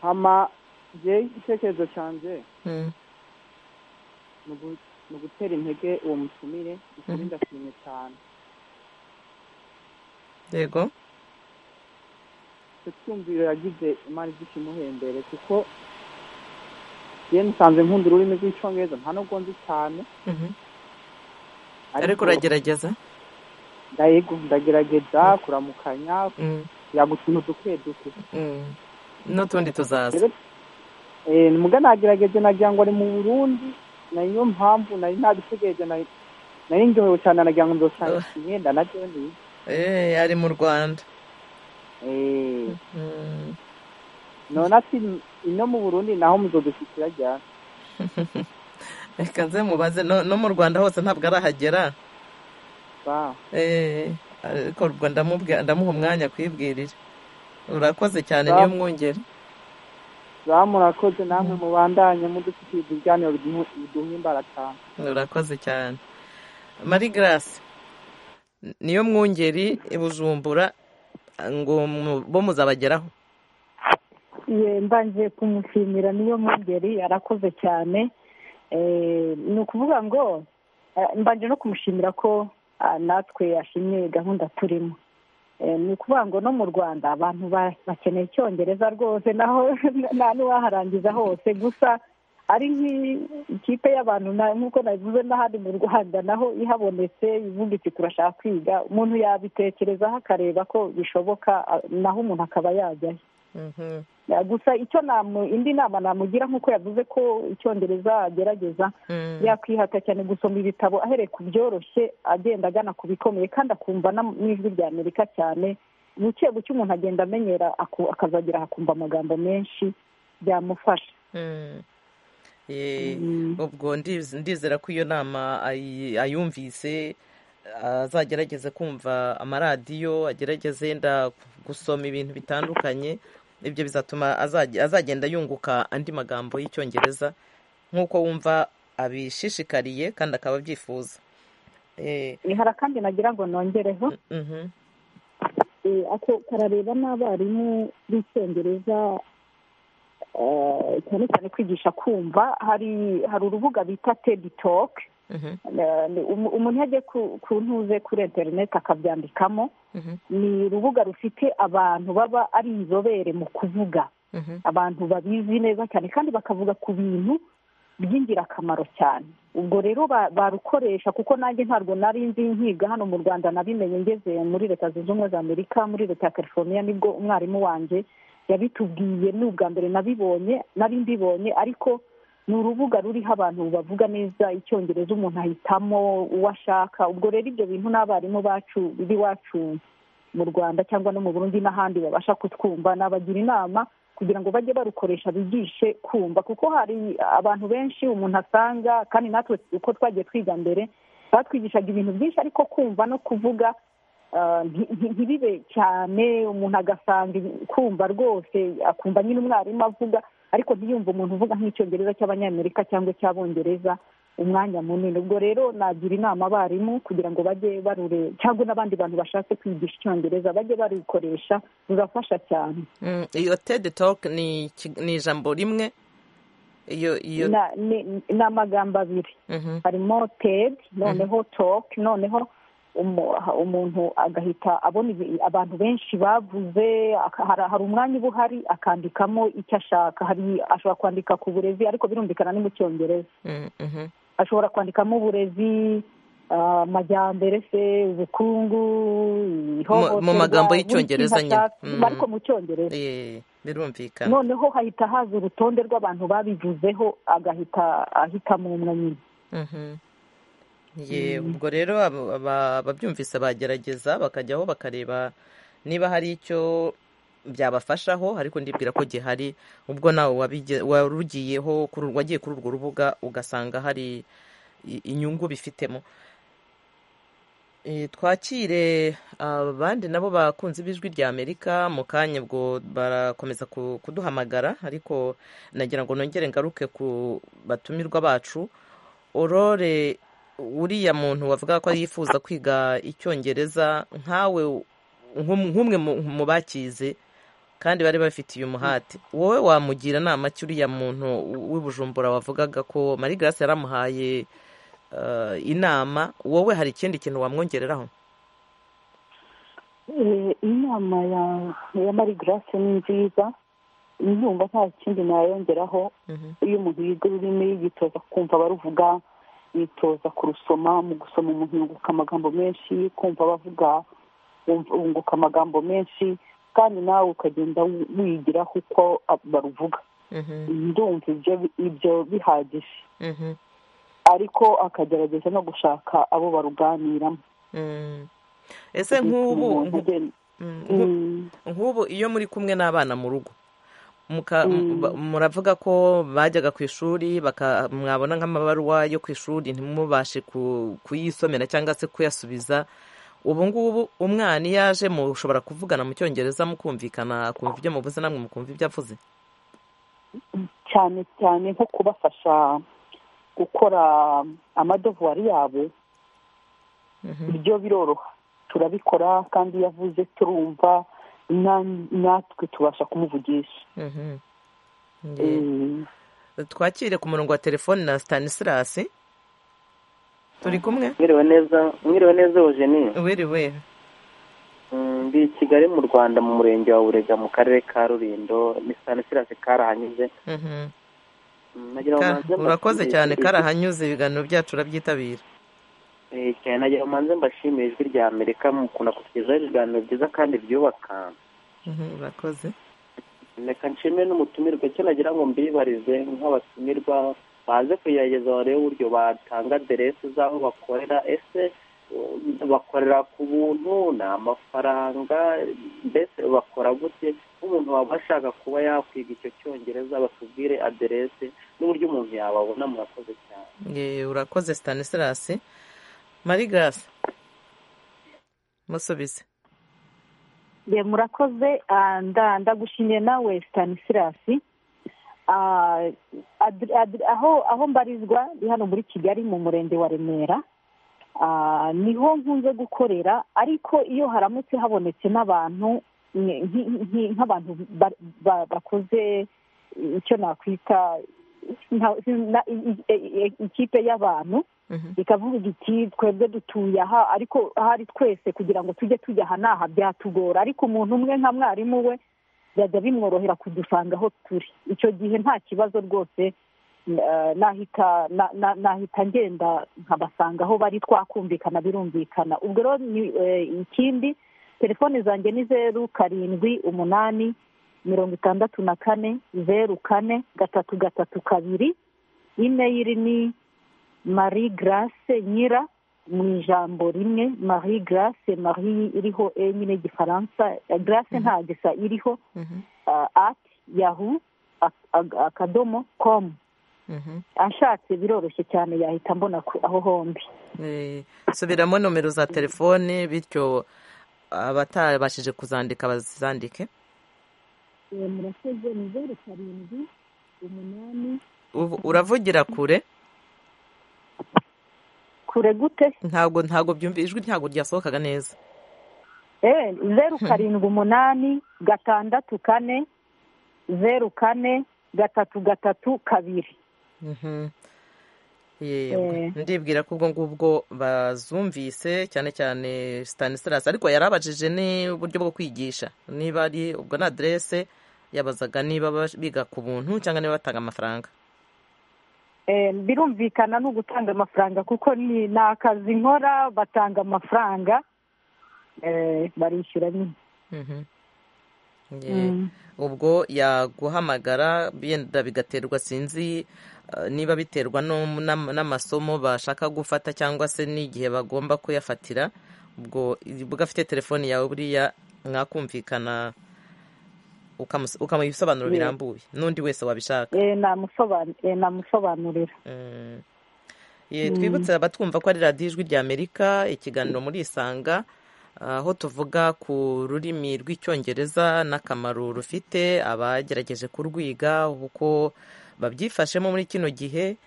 hama njyewe igitekerezo cyanjye Mm, ni ugu- ni ugutera intege uwo mutumire ukuri Mhm. ndashimye cyane yego icyo cyumviro yagize imana igikimuhembere kuko yewe musanze nkunda ururimi rw'icyongereza nta nubwo nzi cyane Mhm. ariko uragerageza ndayego ndagerageza kuramukanya Mm, yagutuntu duke duke mm. n'utundi tuzaza Eh, ni muga nagerageze nagira ngo ari mu burundi niyo mpamvu nari nabitegereje nari nari ndyohewe cyane nagira ngo nzosanga imyenda na byo ni Eh, ari mu rwanda Eh, Mm. none ati ino mu burundi naho muzodushyikira ryari reka nze mubaze no no mu rwanda hose ntabwo arahagera ba Eh, ariko ubwo ndamubwi- ndamuha umwanya kwibwirira urakoze cyane Ba- niyo mwungeri ba murakoze namwe mubandanye mudufitiye ibiganiro biduha- biduha imbara cyane urakoze cyane mari garasi niyo mwungeri i bujumbura ngo mu- bo muzabageraho Ye, mbanje kumushimira niyo mwungeri arakoze cyane Eh, ni ukuvuga ngo eh, mbanje no kumushimira ko ah, natwe yashimye gahunda turimo Eh, ni ukuvuga ngo no mu rwanda abantu ba- bakeneye icyongereza rwose naho nta n'uwaharangiza hose gusa ari nk'ikipe y'abantu na- nk'uko nabivuze n'ahandi mu rwanda naho ihabonetse ivuga iti turashaka kwiga umuntu yabitekerezaho akareba ko bishoboka ah, naho umuntu akaba yajyayo Ya, gusa icyo namu indi nama namugira nk'uko yavuze ko icyongereza agerageza Mm. yakwihata cyane gusoma ibitabo ahereye ku byoroshye agenda agana ku bikomeye kandi akumva n'am- n'ijwi rya amerika cyane buke buke umuntu agenda amenyera aku- akazagera akumva amagambo menshi byamufasha Mm. Eh, ubwo ndiz- ndizera ko iyo nama ayi- ayumvise azagerageze kumva amaradiyo agerageze yenda gusoma ibintu bitandukanye ibyo bizatuma azage- azagenda yunguka andi magambo y'icyongereza nk'uko wumva abishishikariye kandi akaba abyifuza Eh, Eh, hari akandi nagira ngo nongereho mhm. Eh, ako karareba n'abarimu b'icyongereza eh, cyane cyane kwigisha kumva hari hari urubuga bita tedi toke Mhm. Eh, ni umu- umuntu iyo agiye ku- ku ntuze kuri interineti akabyandikamo Mhm. ni urubuga rufite abantu baba ari inzobere mu kuvuga Mhm. abantu babizi neza cyane kandi bakavuga ku bintu by'ingirakamaro cyane ubwo rero ba- barukoresha kuko nanjye ntabwo nari nzi nkiga hano mu rwanda nabimenye ngeze muri leta zunze ubumwe za amerika muri leta ya california nibwo umwarimu wanjye yabitubwiye ni ubwa mbere nabibonye nari mbibonye ariko ni urubuga ruriho abantu bavuga neza icyongereza umuntu ahitamo uwo ashaka ubwo rero ibyo bintu n'abarimu bacu b'iwacu mu rwanda cyangwa no mu burundi n'ahandi babasha kutwumva nabagira inama kugira ngo bajye barukoresha bigishe kumva kuko hari abantu benshi umuntu asanga kandi natwe uko twagiye twiga mbere batwigishaga ibintu byinshi ariko kumva no kuvuga ah, nti- nti- ntibibe cyane umuntu agasanga ibi- kumva rwose akumva nyine umwarimu avuga ariko ntiyumve umuntu uvuga nk'icyongereza cy'abanyamerika cyangwa icy'abongereza umwanya munini ubwo rero nagira inama abarimu kugira ngo bajye barure cyangwa n'abandi bantu bashatse kwigisha icyongereza bajye barikoresha rurafasha cyane Mm, iyo tedi toke ni iki- ni ijambo rimwe iyo iyo Na- ni ni amagambo abiri Mhm. harimo ted noneho talk noneho umu- ha- umuntu agahita abona ibi- abantu benshi bavuze aka- hari hari umwanya uba uhari akandikamo icyo ashaka hari ashobora kwandika ku burezi ariko birumvikana ni mu cyongereza Mm, mhm. ashobora kwandikamo uburezi ah, amajyambere se ubukungu Mu- mu magambo ihohoterwa, buri y'icyongereza kintu nyine. ashaka, Mm. ariko mu cyongereza Eh, birumvikana noneho hahita haza urutonde rw'abantu babivuzeho agahita ahitamo umwe nyine Mhm. Ye, ubwo rero abo- aba- ababyumvise bagerageza bakajyaho bakareba niba hari icyo byabafashaho ariko ndibwira ko gihari ubwo nawe wabige- warugiyeho kuri- wagiye kuri urwo rubuga ugasanga hari i- inyungu bifitemo Eh, twakire abandi nabo bakunze ibijwi rya amerika mu kanya ubwo barakomeza ku- kuduhamagara ariko nagira ngo nongere ngaruke ku batumirwa bacu orore uriya muntu wavuga ko yifuza kwiga icyongereza nkawe nk'um- nk'umwe mu- mu bakize kandi bari bafitiye umuhate wowe wamugira nama ki uriya muntu w'i bujumbura wavugaga ko marie grace yaramuhaye eh, inama wowe hari ikindi kintu wamwongereraho Eh, inama ya ya marie grace ni nziza ndumva nta kindi nayongeraho iyo umuntu yiga ururimi yitoza kumva abaruvuga yitoza kurusoma mu gusoma umuntu yunguka amagambo menshi kumva abavuga wumva- wunguka amagambo menshi kandi nawe ukagenda wi- wigiraho uko ab- baruvuga ndumva ibyo ibyo bihagije ariko akagerageza no gushaka abo baruganiramo Mm. ese nk'ubu Umuntu agenda- Mm, nku- nk'ubu iyo muri kumwe n'abana mu rugo muka- Mm. ba- muravuga ko bajyaga ku ishuri baka- mwabona nk'amabaruwa yo ku ishuri ntimubashe ku- kuyisomera cyangwa se kuyasubiza ubu ngubu umwana iyo aje mushobora kuvugana mu cyongereza mukumvikana akumva ibyo muvuze namwe mukumva ibyo avuze cyane cyane nko kubafasha gukora amadovuwari yabo ibyo biroroha turabikora kandi iyo avuze turumva na- natwe tubasha kumuvugisha Mhm. Mm. twakire ku murongo wa telefoni na stanislas turi kumwe mwiriwe neza mwiriwe neza Eugenie wiriwe Mm, ndi i kigali mu rwanda mu murenge wa burega mu karere ka rulindo ni stanislas karahanyuze Mhm. Mm, nagira ngo Ka- manze mbashimire- urakoze cyane karahanyuze ibiganiro byacu uraby'itabira Eh, cyane nagira ngo manze mbashimire ijwi rya amerika mukunda kutugezaho ibiganiro byiza kandi byubaka Mhm, urakoze reka nshimire n'umutumirwa icyo nagira ngo mbibarize nk'abatumirwa baze kugerageza barebe uburyo batanga aderesi z'aho bakorera ese um, bakorera ku buntu ni amafaranga mbese bakora gute nk'umuntu waba ashaka kuba yakwiga icyo cyongereza batubwire aderesi n'uburyo umuntu yababona murakoze cyane Eh, urakoze stanislas marie grace musubize Ye, murakoze ah, nda- ndagushimiye nawe stanisirasi aho aho mbarizwa ni hano muri kigali mu murenge wa remera Ah, niho nkunze gukorera ariko iyo haramutse habonetse n'abantu nk- nk- nk- nk'abantu ba- ba- bakoze icyo nakwita nka- na- i- i- i- ikipe y'abantu ikavuga iti twebwe dutuye aha ariko ahari twese kugira ngo tujye tujya aha n'aha byatugora ariko umuntu umwe nka mwarimu we byajya bimworohera kudusanga aho turi icyo gihe nta kibazo rwose eh, nahita na- na- nahita ngenda nkabasanga aho bari twakumvikana birumvikana ubwo rero ni eh, ikindi telefone zanjye ni zeru karindwi umunani mirongo itandatu na kane zeru kane gatatu gatatu kabiri imeyiri ni marie grace nyira mu ijambo rimwe marie grace marie iriho e nyine igifaransa grace nta gisa iriho uh, at yahu ak- ak- akadomo com ashatse biroroshye cyane yahita mbona ku- aho hombi Eh, subiramo nomero za telefone bityo abatabashije kuzandika bazandike Eh, murakoze ni zeru karindwi umunani Ubu- uravugira kure kure gute ntabwo ntabwo byumva ijwi ntabwo ryasohokaga neza Eh, zeru karindwi umunani gatandatu kane zeru kane gatatu gatatu kabiri Mhm. Yego. Eh. ndibwira ko ubwo ngubwo bazumvise cyane cyane stanislas ariko yarabajije n'uburyo bwo kwigisha niba ari ubwo na aderese yabazaga niba bas- biga ku buntu cyangwa niba batanga amafaranga Eh, birumvikana ni ugutanga amafaranga kuko ni ni akazi nkora batanga amafaranga eh, barishyura nyine Mhm. Ye- Mm. ubwo yaguhamagara yenda bigaterwa sinzi eh, niba biterwa no- n'am- n'amasomo bashaka gufata cyangwa se n'igihe bagomba kuyafatira ubwo ubwo afite telefoni yawe buriya mwakumvikana ukamus- ukamuha ibisobanuro Ye. birambuye n'undi wese wabishaka Eh, namusoban- eh, namusobanurira Mm. Ye, twibutse abatwumva ko ari radiyo ijwi ry'amerika ikiganiro muri isanga aho tuvuga ku rurimi rw'icyongereza n'akamaro rufite abagerageje kurwiga uko babyifashemo muri kino gihe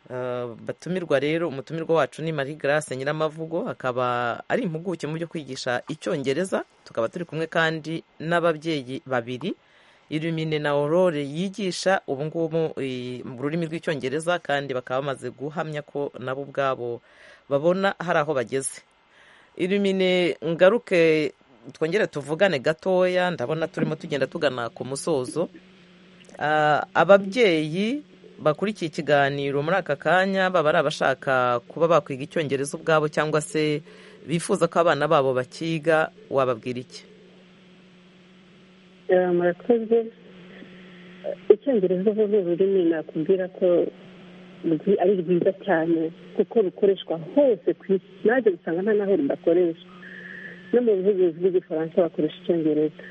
Uh, batumirwa rero umutumirwa wacu ni marie grace nyiramavugo akaba ari impuguke mu byo kwigisha icyongereza tukaba turi kumwe kandi n'ababyeyi babiri irumine na aurore yigisha ubu ngubu eh, mu rurimi rw'icyongereza kandi bakaba bamaze guhamya ko nabo ubwabo babona hari aho bageze irumine ngaruke twongere tuvugane gatoya ndabona turimo tugenda tugana ku musozo Ah, ababyeyi bakurikiye ikiganiro muri aka kanya baba ari abashaka kuba bakwiga icyongereza ubwabo cyangwa se bifuza ko abana babo bakiga wababwira iki Eh, murakoze Eh, icyongereza uvuga ururimi nakubwira ko rwi- ari rwiza cyane kuko rukoreshwa hose ku isi nanjye usanga nta naho rudakoreshwa no mu buvugizi bw'igifaransa bakoresha icyongereza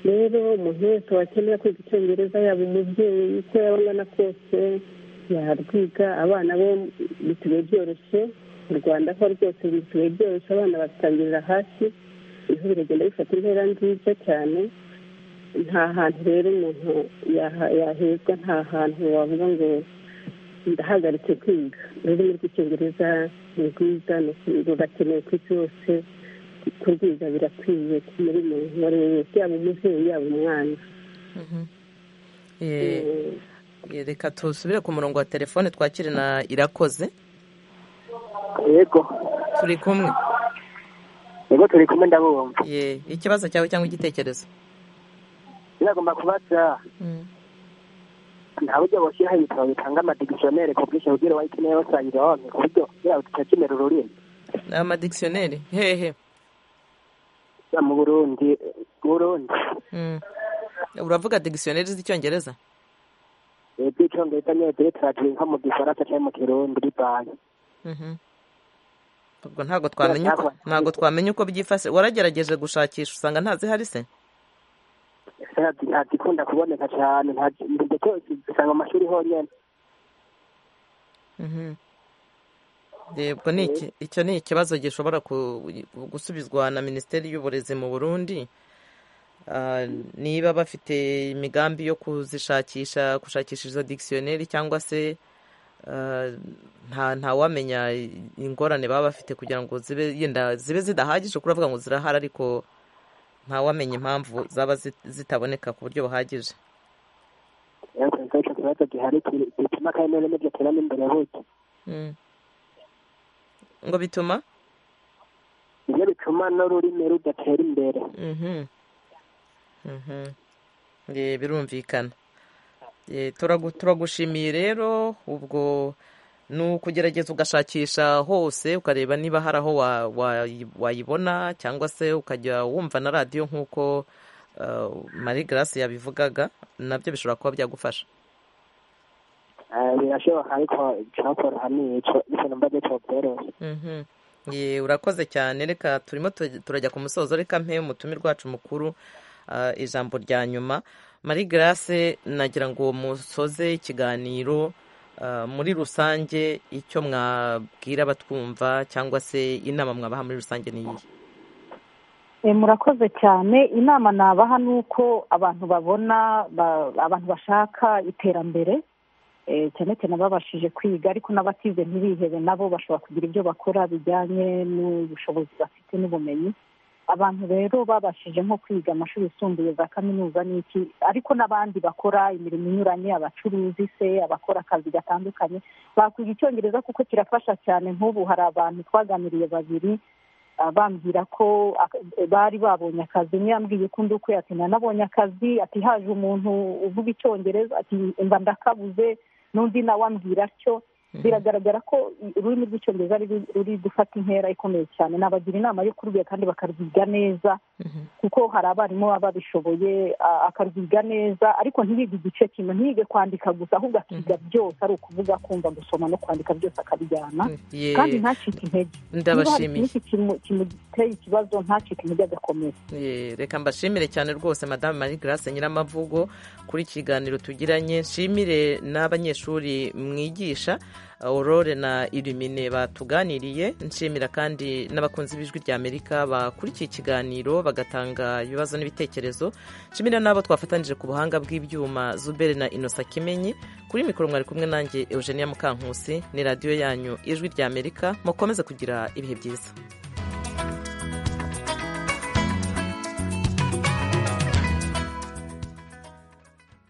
rero umuntu wese wakenera kwiga icyongereza yaba umubyeyi uko yaba angana kose yarwiga abana bo bisigaye byoroshye mu rwanda aho rwose bisigaye byoroshye abana batangirira hasi ibihu biragenda bifata intera nziza cyane nta hantu rero umuntu yaha- yahezwa nta hantu wavuga ngo ndahagaritse kwiga ururimi rw'icyongereza ni rwiza ni ukuri- rurakenewe ku isi hose kurwiga birakwiye muri buri muntu uwo ari we wese yaba umubyeyi yaba umwana Eh, eh, reka dusubire ku murongo wa telefone twakire na irakoze yego turi kumwe yego turi kumwe ndabumva Ye, ikibazo cyawe cyangwa igitekerezo biragomba kubaza nta buryo boshyiraho ibitabo bitanga amadigishoneri ku bwinshi kugira wayikeneye basangira wamwe ku buryo yaba tutakimera ururimi amadikisiyoneri hehe Ya, mu burundi burundi Mm. uravuga dikisiyoneri z'icyongereza iby'icyongereza niyo diregitari nko mu gifaransa cyangwa mu kirundi bivanze Mhm. ubwo ntabwo twamenya uko ntabwo twamenya uko byifashe waragerageje gushakisha usanga ntazihari se ntagikunda kuboneka cyane nta- ndetse usanga mu mashuri honyine Mhm. Yego ni iki icyo ni ikibazo gishobora ku- gusubizwa na Minisiteri y'Uburezi mu Burundi Ah, niba bafite imigambi yo kuzishakisha gushakisha izo dictionnaire cyangwa se ah, nta ntawamenya ingorane baba bafite kugira ngo zibe yenda zibe zidahagije kuravuga ngo zirahari ariko ntawamenya impamvu zaba zit- zitaboneka ku buryo buhagije ariko nicyo kibazo gihari ki- gituma kandi n'ibyo turamo imbere buke Mm. ngo bituma nibyo bituma n'ururimi rudatera imbere Mhm. Mhm. Ye, birumvikana Ye, turagu- turagushimiye rero ubwo ni ukugerageza ugashakisha hose ukareba niba hari aho wa- wayi- wayibona cyangwa se ukajya wumva na radiyo nk'uko uh, marie grace yabivugaga nabyo bishobora kuba byagufasha Eh, birashoboka ariko icyakora ni icyo icyo numva gito byoroshye Mhm. Ye, urakoze cyane reka turimo tu- turajya ku musozo reka mpe umutumirwa wacu mukuru ah, ijambo rya nyuma marie grace nagira ngo musoze ikiganiro ah, muri rusange icyo mwabwira abatwumva cyangwa se inama mwabaha muri rusange ni iyihe Eh, murakoze cyane inama nabaha ni uko abantu babona ba- abantu bashaka iterambere eh, cyane cyane ababashije kwiga ariko n'abatize ntibihebe nabo bashobora kugira ibyo bakora bijyanye n'ubushobozi bafite n'ubumenyi abantu rero babashije nko kwiga amashuri yisumbuye za kaminuza n'iki ariko n'abandi bakora imirimo inyuranye abacuruzi se abakora akazi gatandukanye bakwiga icyongereza kuko kirafasha cyane nk'ubu hari abantu twaganiriye babiri ah, bambwira ko ak- bari babonye akazi umwe yambwiye ko undi ukwe ati nanabonye akazi ati haje umuntu uvuga icyongereza ati mba ndakabuze n'undi nawe ambwira atyo biragaragara ko i- ururimi rw'icyongereza ruri- ruri gufata intera ikomeye cyane nabagira inama yo kurwiga kandi bakarwiga neza kuko hari abarimu baba babishoboye a- akarwiga neza ariko ntiyige igice kimwe ntiyige kwandika gusa ahubwo akiga byose ari ukuvuga kumva gusoma no kwandika byose akabijyana Ye, kandi ntacike intege niba hari ndabashimiye ikintu kimu- kimuteye ikibazo ntacike intege agakomeza Ye, reka mbashimire cyane rwose madamu marie grace nyiramavugo kuri ikiganiro tugiranye nshimire n'abanyeshuri mwigisha aurore na irimine batuganiriye nshimira kandi n'abakunzi b'ijwi rya amerika bakurikiye ikiganiro bagatanga ibibazo n'ibitekerezo nshimira n'abo twafatanyije ku buhanga bw'ibyuma zubere na inosa kimenyi kuri mikoro mwari kumwe nanjye eugenia mukankusi ni radiyo yanyu ijwi rya amerika mukomeze kugira ibihe byiza